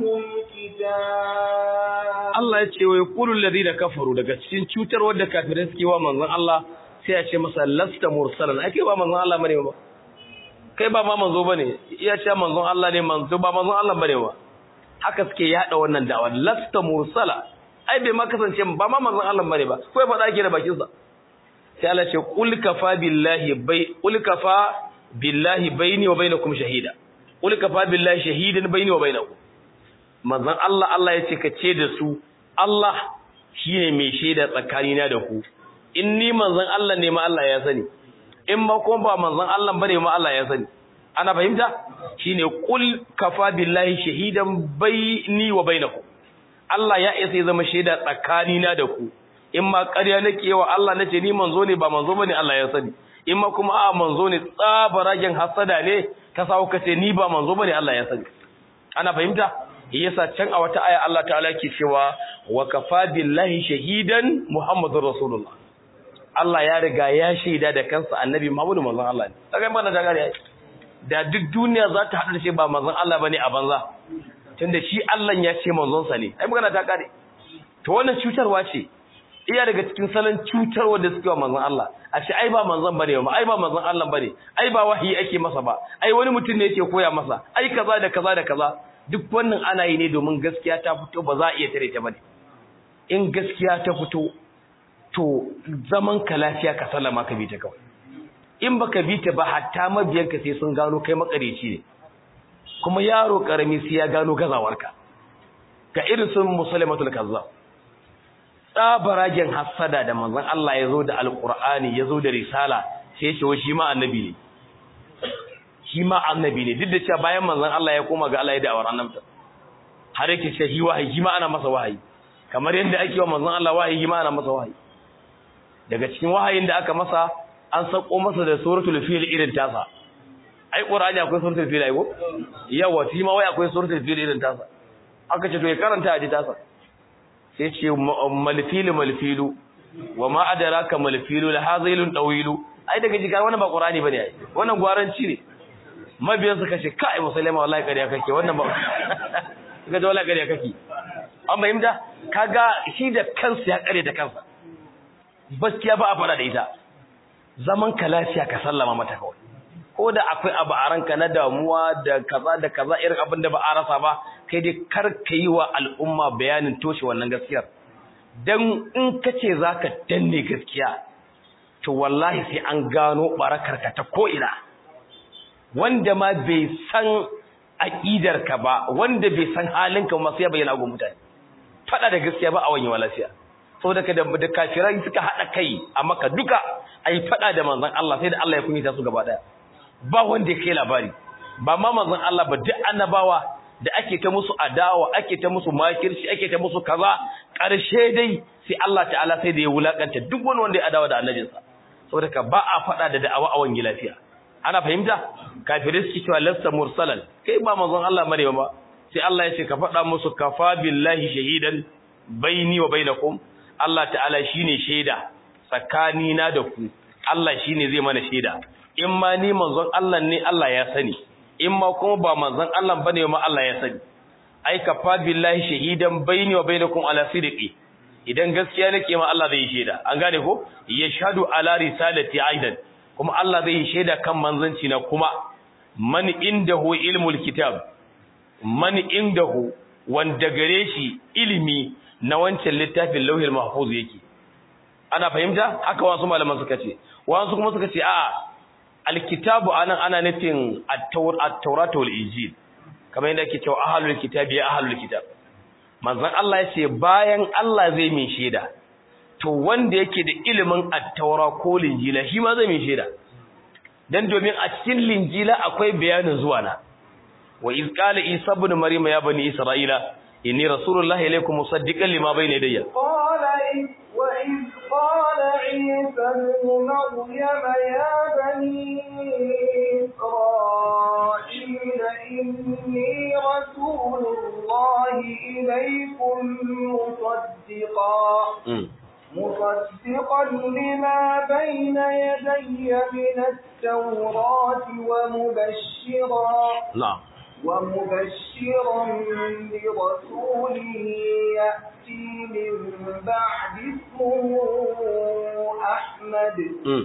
الكتاب Allah ya ce wa yaqulu alladhina kafaru daga cikin cutar wanda kafirai suke wa manzon Allah sai ya ce masa lasta mursalan ake ba manzon Allah bane ba kai ba ma manzo bane iya ce manzon Allah ne manzo ba manzon Allah bane ba haka suke yada wannan da'awa lasta mursala ai bai ma kasance ba ma manzon Allah bane ba ko ya faɗa ke da bakin sa sai Allah ce qul kafa billahi bai qul kafa billahi baini wa bainakum shahida qul kafa billahi shahidan baini wa bainakum manzon Allah Allah ya ce ka ce da su Allah shine mai shaida tsakanina da ku in ni manzon Allah ne ma Allah ya sani in ma kuma ba manzon Allah bane ma Allah ya sani ana fahimta shine qul kafa billahi shahidan baini wa bainakum Allah ya isa ya zama shaida tsakanina da ku in ma ƙarya nake wa Allah nace ni manzo ne ba manzo bane Allah ya sani in ma kuma a manzo ne tsabaragen hasada ne ka sawo kace ni ba manzo bane Allah ya sani ana fahimta yasa can a wata aya Allah ta'ala ke cewa wa kafa billahi shahidan muhammadur rasulullah Allah ya riga ya shaida da kansa annabi Muhammadu manzon Allah ne kaga ba na da gari da duk duniya za ta hada shi ba manzon Allah bane a banza tunda shi Allah ya ce manzon sa ne ai magana ta kare to wannan cutarwa ce iya daga cikin salon cutarwa da suke wa manzon Allah a ce ai ba manzon bane ba ai ba manzon Allah bane ai ba wahayi ake masa ba ai wani mutum ne yake koya masa ai kaza da kaza da kaza duk wannan ana yi ne domin gaskiya ta fito ba za a iya tare ta bane in gaskiya ta fito to zaman ka lafiya ka sallama ka bi ta kawai in baka bi ta ba hatta mabiyanka sai sun gano kai makareci ne kuma yaro karami sai ya gano gazawarka ga irin sun musulmatul kazzab tsabaragen hassada da manzon Allah ya zo da alqur'ani ya zo da risala sai ya ce shi ma annabi ne shi ma annabi ne duk da cewa bayan manzon Allah ya koma ga Allah ya da'awar annabta har yake ce shi wahayi shi ma ana masa wahayi kamar yadda ake wa manzon Allah wahayi shi ma ana masa wahayi daga cikin wahayin da aka masa an sako masa da suratul fil irin tasa ai qur'ani akwai suratul fil ai ko yawa shi ma wai akwai suratul fil irin tasa aka ce to ya karanta a ji tasa sai ce malfilu malfilu wa ma adraka malfilu la hazilun dawilu ai daga jiga wannan ba qur'ani bane ai wannan gwaranci ne mabiyan suka ce kai musulma wallahi kariya kake wannan ba kaga da wallahi kariya kake an fahimta kaga shi da kansa ya kare da kansa gaskiya ba a fara da ita zaman ka lafiya ka sallama mata kawai ko da akwai abu a ranka na damuwa da kaza da kaza irin abin da ba a rasa ba kai dai kar ka yi wa al'umma bayanin toshe wannan gaskiyar dan in ka ce za ka danne gaskiya to wallahi sai an gano barakarka ta ko'ina wanda ma bai san aƙidarka ba wanda bai san halinka masu ya bayyana ga mutane faɗa da gaskiya ba a wani lafiya saboda ka da kafirai suka haɗa kai a maka duka a yi faɗa da manzan Allah sai da Allah ya kunyata su gaba ɗaya ba wanda ya kai labari ba ma manzan Allah ba duk annabawa da ake ta musu adawa ake ta musu makirci ake ta musu kaza ƙarshe dai sai Allah ta'ala sai da ya wulakanta duk wani wanda ya adawa da annabinsa saboda ka ba a faɗa da da'awa a wani lafiya ana fahimta kafirai suke cewa lasta mursalan kai ba manzon Allah bane ba sai Allah ya ce ka faɗa musu kafa billahi shahidan baini wa bainakum Allah ta'ala shine shaida tsakani na da ku Allah shine zai mana shaida in ma ni manzon Allah ne Allah ya sani in ma kuma ba manzon Allah bane ma Allah ya sani ai kafa billahi shahidan baini wa bainakum ala sidqi idan gaskiya nake ma Allah zai shaida an gane ko yashhadu ala risalati aidan kuma Allah zai shaida kan manzanci na kuma man indahu ilmul kitab man indahu wanda gare shi ilimi na wancan littafin lauhil mahfuz yake ana fahimta haka wasu malaman suka ce wasu kuma suka ce a'a alkitabu anan ana nufin at-taurat wal injil kamar yadda ake cewa ahlul kitab ya ahlul kitab manzon Allah ya ce bayan Allah zai min shaida to wanda yake da ilimin at-taura ko linjila shi ma zai min shaida dan domin a cikin linjila akwai bayanin zuwa na wa iz qala isa ibn maryam ya bani isra'ila inni rasulullahi ilaykum musaddiqan lima bayna yadayya qala wa iz qala isa ibn maryam ya bani isra'ila inni rasulullahi ilaykum musaddiqan مصدقا لما بين يدي من التوراة ومبشرا نعم ومبشرا برسول يأتي من بعد اسمه أحمد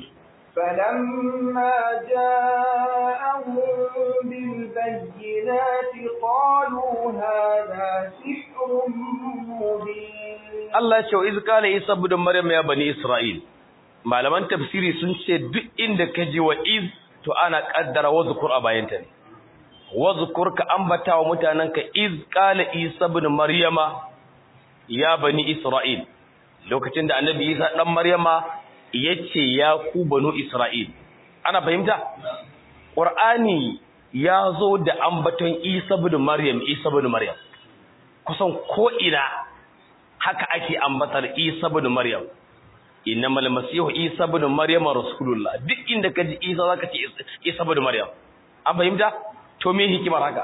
فلما جاءهم بالبينات قالوا هذا سحر مبين Allah ya ce wa izkala Isa ibn Maryam ya bani Isra'il malaman tafsiri sun ce duk inda ka ji wa iz to ana kaddara wazkur a bayanta ne wazkur ka ambata wa mutananka iz qala Isa ibn Maryama ya bani Isra'il lokacin da annabi Isa dan Maryama yace ya ku banu Isra'il ana fahimta Qur'ani ya zo da ambaton Isa ibn Maryam Isa ibn Maryam kusan ko ina haka ake ambatar Isa ibn Maryam innamal masihu Isa ibn Maryam rasulullah duk inda kaji Isa zaka ce Isa ibn Maryam an fahimta to me hikimar haka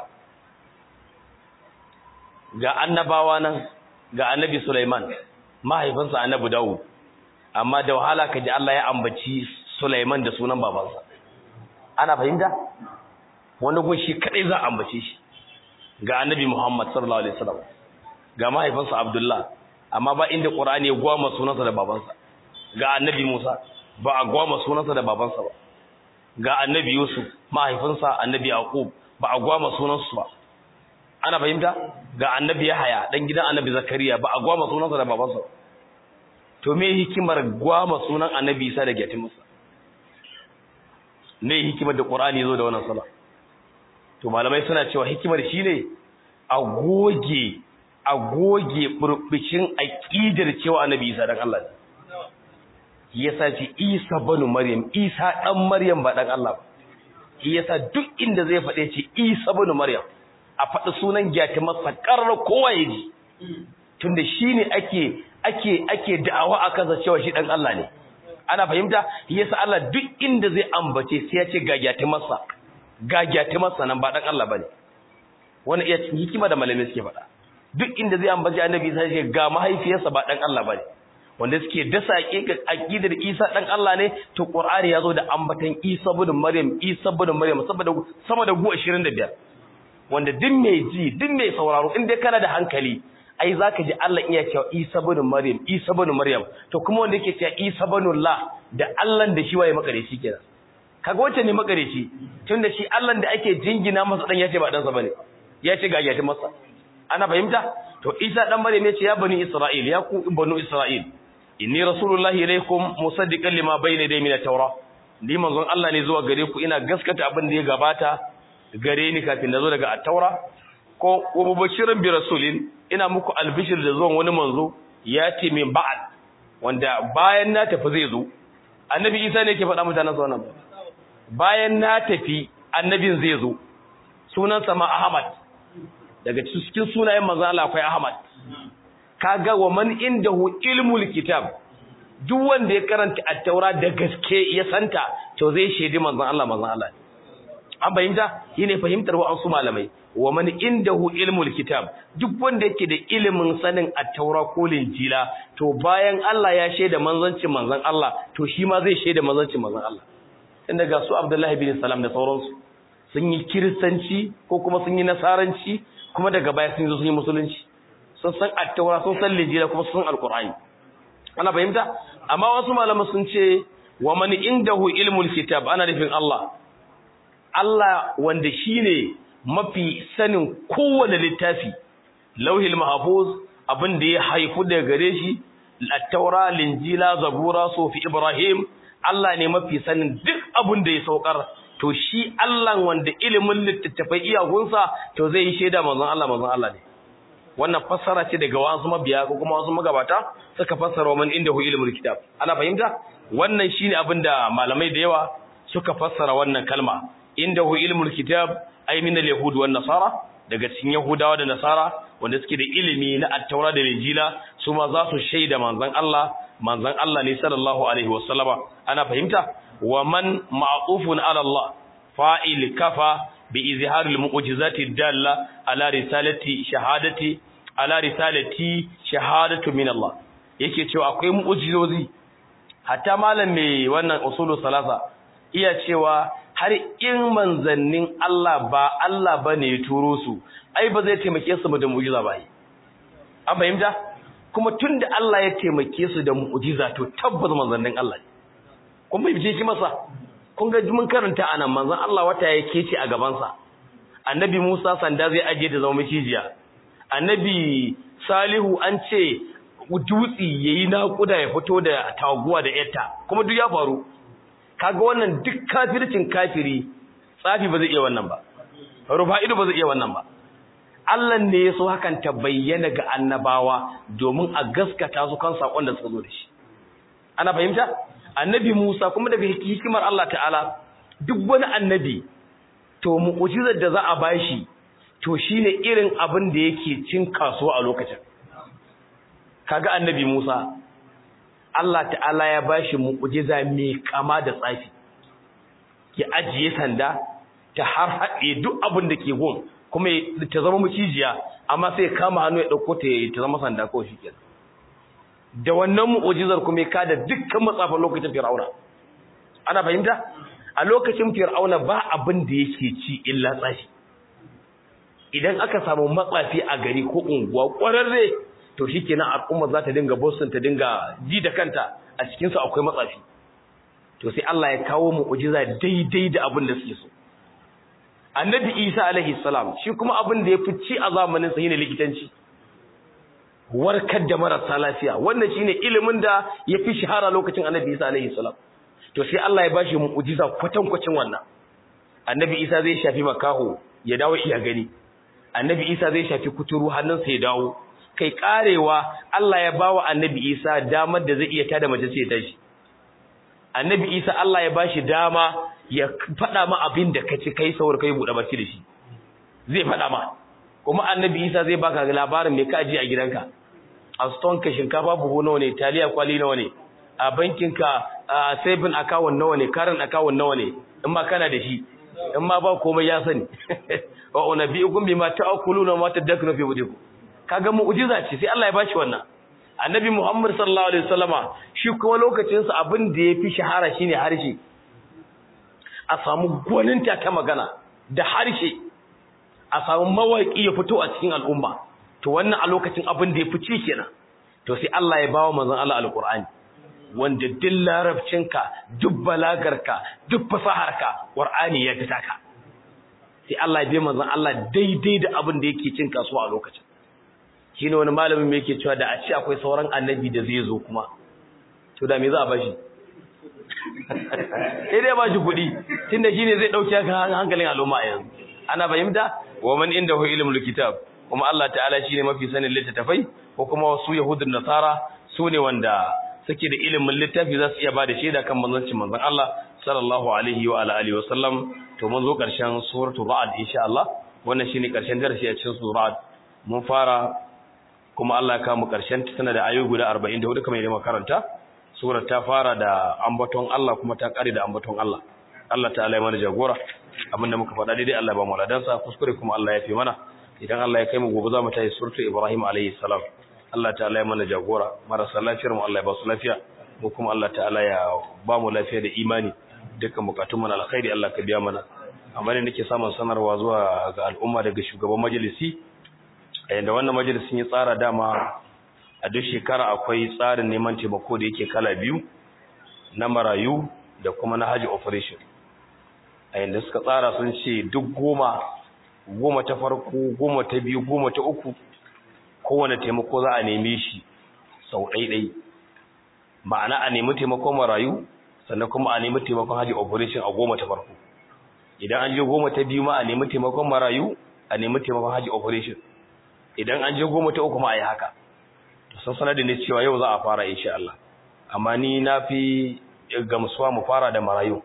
ga annabawa nan ga annabi Sulaiman mahaifinsa annabi Dawud amma da wahala kaji Allah ya ambaci Sulaiman da sunan babansa ana fahimta wani gun shi kadai za a ambace shi ga annabi Muhammad sallallahu alaihi wasallam ga mahaifinsa Abdullah amma ba inda Qur'ani ya gwama sunansa da babansa ga annabi Musa ba a gwama sunansa da babansa ba ga annabi Yusuf mahaifinsa annabi Yaqub ba a gwama sunansu ba ana fahimta ga annabi Yahaya dan gidan annabi Zakariya ba a gwama sunansa da babansa ba to me hikimar gwama sunan annabi Isa da Gatimusa ne hikimar da Qur'ani zo da wannan sala to malamai suna cewa hikimar shine a goge a goge burbushin aqidar cewa annabi Isa dan Allah ne yasa ce Isa banu Maryam Isa dan Maryam ba dan Allah ba yasa duk inda zai faɗe ce Isa banu Maryam a faɗi sunan gyati masa ƙarar kowa ya ji tunda shine ake ake ake da'awa a kansa cewa shi dan Allah ne ana fahimta yasa Allah duk inda zai ambace sai ya ce ga gyati masa ga gyati masa nan ba dan Allah bane wani iya hikima da malamai suke faɗa duk inda zai ambace annabi sai ce ga mahaifiyarsa ba dan Allah bane wanda suke dasa ga aqidar Isa dan Allah ne to Qur'ani yazo da ambatan Isa ibn Maryam Isa ibn Maryam saboda sama da gu 25 wanda duk mai ji duk mai sauraro in dai kana da hankali ai zaka ji Allah iya cewa Isa ibn Maryam Isa ibn Maryam to kuma wanda yake cewa Isa ibn Allah da Allah da shi waye makareci kenan kaga wacce ne makareci tunda shi Allah da ake jingina masa dan yace ba dan sa bane yace ga yace masa ana fahimta to Isa dan Maryam yace ya bani Isra'il ya ku banu Isra'il inni rasulullahi ilaykum musaddiqan lima bayna yaday min at-taura ni manzon Allah ne zuwa gare ku ina gaskata abin da ya gabata gare ni kafin nazo daga at-taura ko mubashirin bi rasulin ina muku albishir da zuwan wani manzo ya ce min ba'ad wanda bayan na tafi zai zo annabi Isa ne yake faɗa mutanen sa wannan bayan na tafi annabin zai zo sunansa ma Ahmad daga cikin sunayen manzo Allah akwai Ahmad kaga wa man indahu ilmul kitab duk wanda ya karanta at-taura da gaske ya santa to zai shedi manzon Allah manzon Allah an fahimta shine fahimtar wa'ansu malamai wa man indahu ilmul kitab duk wanda yake da ilimin sanin at-taura ko linjila to bayan Allah ya sheda manzancin manzon Allah to shi ma zai sheda manzancin manzon Allah inda ga su Abdullahi bin Salam da sauransu sun yi kiristanci ko kuma sun yi nasaranci kuma daga baya sun zo sun yi musulunci sun san attaura sun san lijira kuma sun san alqur'ani ana fahimta amma wasu malama sun ce wa man indahu ilmul kitab ana nufin Allah Allah wanda shine mafi sanin kowane littafi lauhil mahfuz abin da ya haifu daga gare shi attaura linjila zabura sufi ibrahim Allah ne mafi sanin duk abin da ya saukar to shi Allah wanda ilimin littattafai iyagunsa to zai yi shaida manzon Allah manzon Allah ne wannan fassara ce daga wasu mabiya ko kuma wasu magabata suka fassara man indahu ilmul kitab ana fahimta wannan shine abin da malamai da yawa suka fassara wannan kalma indahu ilmul kitab ay min al-yahud wan nasara daga cikin yahudawa da nasara wanda suke da ilimi na at-taura da injila su ma za su shaida manzon Allah manzon Allah ne sallallahu alaihi wasallama ana fahimta wa man ma'tufun ala Allah fa'il kafa bi izharil mu'jizati dalla ala risalati shahadati ala risalati shahadatu min Allah yake cewa akwai mu'jizozi hatta malam mai wannan usulu salasa iya cewa har in manzannin Allah ba Allah bane ya turo su ai ba zai taimake su da mu'jiza ba an fahimta kuma tunda Allah ya taimake su da mu'jiza to tabbas manzannin Allah ne kun bai bice shi masa kun ga mun karanta anan manzon Allah wata yake ce a gaban sa annabi Musa sanda zai aje da zama macijiya annabi Salihu an ce dutsi yayi naƙuda ya fito da taguwa da yatta kuma duk ya faru kaga wannan duk kafircin kafiri tsafi ba zai iya wannan ba rufa'idu ba zai iya wannan ba Allah ne ya so hakan ta bayyana ga annabawa domin a gaskata su kan sakon da suka zo da shi ana fahimta annabi Musa kuma daga hikimar Allah ta'ala duk wani annabi to mu'jizar da za a bashi to shine irin abin da yake cin kasuwa a lokacin kaga annabi Musa Allah ta'ala ya bashi mu'jiza mai kama da tsafi ya ajiye sanda ta har haɗe duk abin da ke gun kuma ta zama mucijiya amma sai kama hannu ya ɗauko ta ta zama sanda kawai shi kenan da wannan mu'ujizar kuma ya kada dukkan matsafan lokacin fir'auna ana fahimta a lokacin fir'auna ba abin da yake ci illa tsafi idan aka samu matsafi a gari ko unguwa ƙwararre to shikenan al'umma za ta dinga boston ta dinga ji da kanta a cikin su akwai matsafi to sai Allah ya kawo mu'ujiza daidai da abin da suke so annabi Isa alaihi salam shi kuma abin da ya fi ci a zamanin sa shine likitanci warkar da marasa lafiya wannan shine ilimin da ya fi shahara lokacin annabi Isa alaihi salam to sai Allah ya bashi mu'jiza kwatankwacin wannan annabi Isa zai shafi makaho ya dawo iya gani annabi Isa zai shafi kuturu hannunsa ya dawo kai karewa Allah ya bawa annabi Isa damar da zai iya tada mace sai ta shi annabi Isa Allah ya bashi dama ya faɗa ma abin da kaci kai saur kai buɗe baki da shi zai faɗa ma kuma annabi Isa zai baka labarin me ka ji a gidanka a stone ka shinkafa buhu nawa ne taliya kwali nawa ne a bankin ka saving account nawa ne current account nawa ne in ma kana da shi in ma ba komai ya sani wa unabiyukum bima ta'kuluna wa ma tadakunu fi wujukum kaga mu'jiza ce sai Allah ya bashi wannan annabi Muhammad sallallahu alaihi wasallama shi kuma lokacin sa abin da yafi shahara shine harshe a samu gwaninta ta magana da harshe a samu mawaki ya fito a cikin al'umma to wannan a lokacin abin da yafi ci kenan to sai Allah ya bawa manzon Allah alqur'ani wanda duk larabcinka duk balagarka duk fasaharka qur'ani ya fita ka sai Allah ya bai manzon Allah daidai da abin da yake cin kasuwa a lokacin shine wani malamin me yake cewa da a ce akwai sauran annabi da zai zo kuma to da me za a bashi sai dai ba shi kuɗi tunda shine zai dauke hankalin al'umma yanzu ana fahimta wa man indahu ilmul kitab kuma Allah ta'ala shine mafi sanin littattafai ko kuma wasu yahudun nasara su ne wanda suke da ilimin littafi za su iya ba da shaida kan manzancin manzon Allah sallallahu alaihi wa alihi wa sallam to mun zo karshen suratul ra'd insha Allah wannan shine karshen darasi a cikin suratul ra'd mun fara kuma Allah ya kawo karshen ta tana da ayoyi guda 44 kamar yadda makaranta surar ta fara da ambaton Allah kuma ta kare da ambaton Allah Allah ta'ala ya mana jagora abinda muka faɗa daidai Allah ya ba mu ladansa kuskure kuma Allah ya fi mana idan Allah ya kai mu gobe za mu tayi suratul Ibrahim alayhi salam Allah ta'ala ya mana jagora marasa lafiyar mu Allah ya ba su lafiya mu kuma Allah ta'ala ya ba mu lafiya da imani dukkan bukatun mu na alkhairi Allah ka biya mana amma ne nake samun sanarwa zuwa ga al'umma daga shugaban majalisi yanda wannan majalisin ya tsara dama a duk shekara akwai tsarin neman taimako da yake kala biyu na marayu da kuma na haji operation a yanda suka tsara sun ce duk goma goma ta farko goma ta biyu goma ta uku kowane taimako za a neme shi sau ɗaiɗai ma'ana a nemi taimakon marayu sannan kuma a nemi taimakon haji operation a goma ta farko idan an je goma ta biyu ma a nemi taimakon marayu a nemi taimakon haji operation idan an je goma ta uku ma a yi haka to sun sanar da ni cewa yau za a fara insha Allah amma ni na fi gamsuwa mu fara da marayu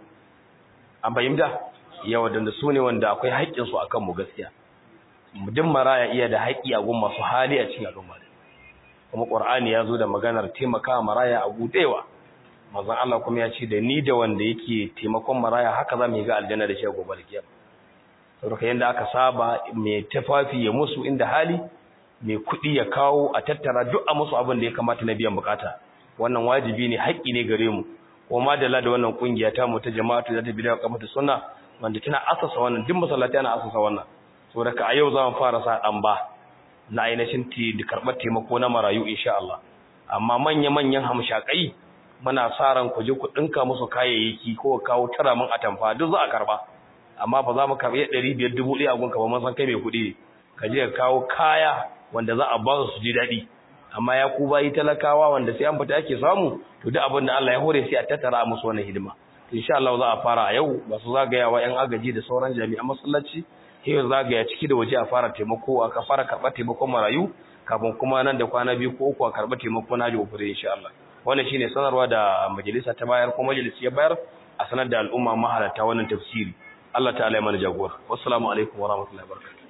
an fahimta yawa da su ne wanda akwai haƙƙinsu a kanmu gaskiya duk maraya iya da haƙƙi a gun masu hali a cikin al'umma kuma ƙur'ani ya zo da maganar taimaka maraya a buɗewa mazan Allah kuma ya ce da ni da wanda yake taimakon maraya haka za mu yi ga aljanna da shi a gobe da kiyama saboda yanda aka saba mai tafafi ya musu inda hali mai kuɗi ya kawo a tattara duk a musu abin da ya kamata na biyan bukata wannan wajibi ne haƙƙi ne gare mu kuma da da wannan kungiya ta mu ta jama'atu da ta bidiyo kamata sunna wanda tana asasa wannan duk masallaci ana asasa wannan saboda ka a yau za mu fara sa dan ba na ainihin ti da karɓar taimako na marayu insha Allah amma manya manyan hamshakai muna sa ran ku je ku dinka musu kayayyaki ko kawo tara mun atamfa duk za a karba amma ba za mu karbi 500 dubu ɗaya a gunka ba mun san kai mai kuɗi ka je ka kawo kaya wanda za a ba su ji daɗi amma ya ku bayi talakawa wanda sai an fita ake samu to duk abin da Allah ya hore sai a tattara musu wannan hidima insha Allah za a fara a yau ba su zagayawa yan agaji da sauran jami'an masallaci sai zagaya ciki da waje a fara taimako a fara karɓar taimakon marayu kafin kuma nan da kwana biyu ko uku a karɓar taimako na jiwo fure insha Allah wannan shine sanarwa da majalisa ta bayar ko majalisi ya bayar a sanar da al'umma mahalarta wannan tafsiri Allah ta'ala ya mana jagora wassalamu alaikum wa rahmatullahi wa barakatuh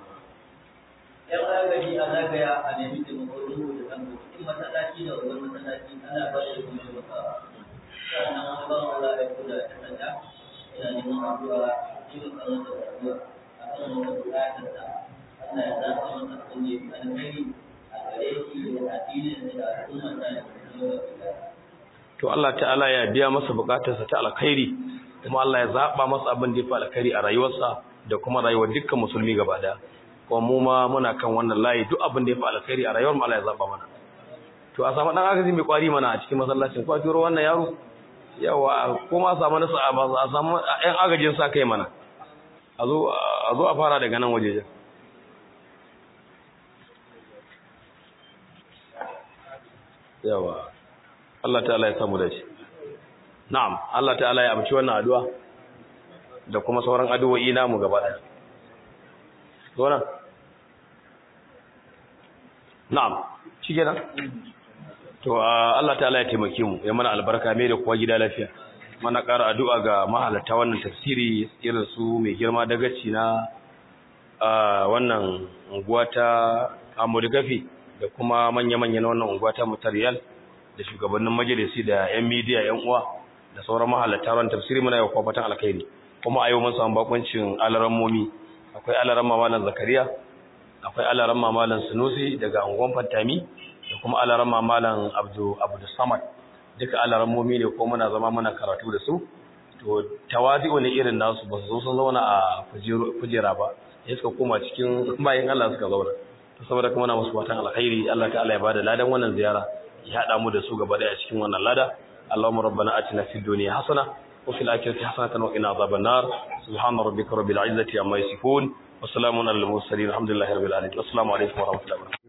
yan agaji a zagaya a nemi taimako dubu da ɗan cikin masallaci da wajen masallaci ana ba da kuma yi maka sannan wani ban Allah ya kula da sanda yana neman addu'a yi maka masa addu'a a kan wata buƙatar da Allah ya zaɓa masa kunne alkhairi a gare shi da addinin da al'umma ta da kuma to Allah ta'ala ya biya masa bukatarsa ta alkhairi kuma Allah ya zaba masa abin da ya fi alkhairi a rayuwarsa da kuma rayuwar dukkan musulmi gaba daya kuma mu ma muna kan wannan layi duk abin da ya fi alkhairi a rayuwar mu Allah ya zaba mana to a samu dan agaji mai kwari mana a cikin masallacin ko a turo wannan yaro yawa ko ma samu nasu a samu ɗan agajin sa kai mana a zo a zo a fara daga nan wajejen yawa Allah ta'ala ya samu dace na'am Allah ta'ala ya amci wannan addu'a da kuma sauran addu'o'i namu gaba daya zo nan na'am shi kenan to Allah ta'ala ya taimake mu ya mana albarka mai da kuwa gida lafiya mana ƙara addu'a ga mahalarta wannan tafsiri irin su mai girma dagaci na wannan unguwa ta Amurgafi da kuma manya-manya na wannan unguwa ta Mutariyal da shugabannin majalisi da 'yan midiya 'yan uwa da sauran mahalarta wannan tafsiri muna yau kwafatan alkhairi kuma a yau mun samu bakuncin alarammomi akwai alaramma malam Zakariya akwai alaramma malam Sunusi daga unguwan Fantami da kuma alaramma malam Abdul Abdul Samad duka alarammomi ne ko muna zama muna karatu da su to tawazi'u ne irin nasu ba su zo sun zauna a kujera ba ya suka koma cikin bayan Allah suka zauna to saboda kuma na musu fatan alkhairi Allah ta'ala ya bada ladan wannan ziyara ya hada mu da su gaba daya cikin wannan lada Allahumma rabbana atina fid dunya hasana wa fil akhirati hasanatan wa qina adhaban nar subhana rabbika rabbil izzati amma yasifun wa salamun alal mursalin alhamdulillahi rabbil alamin assalamu alaikum wa rahmatullahi wa barakatuh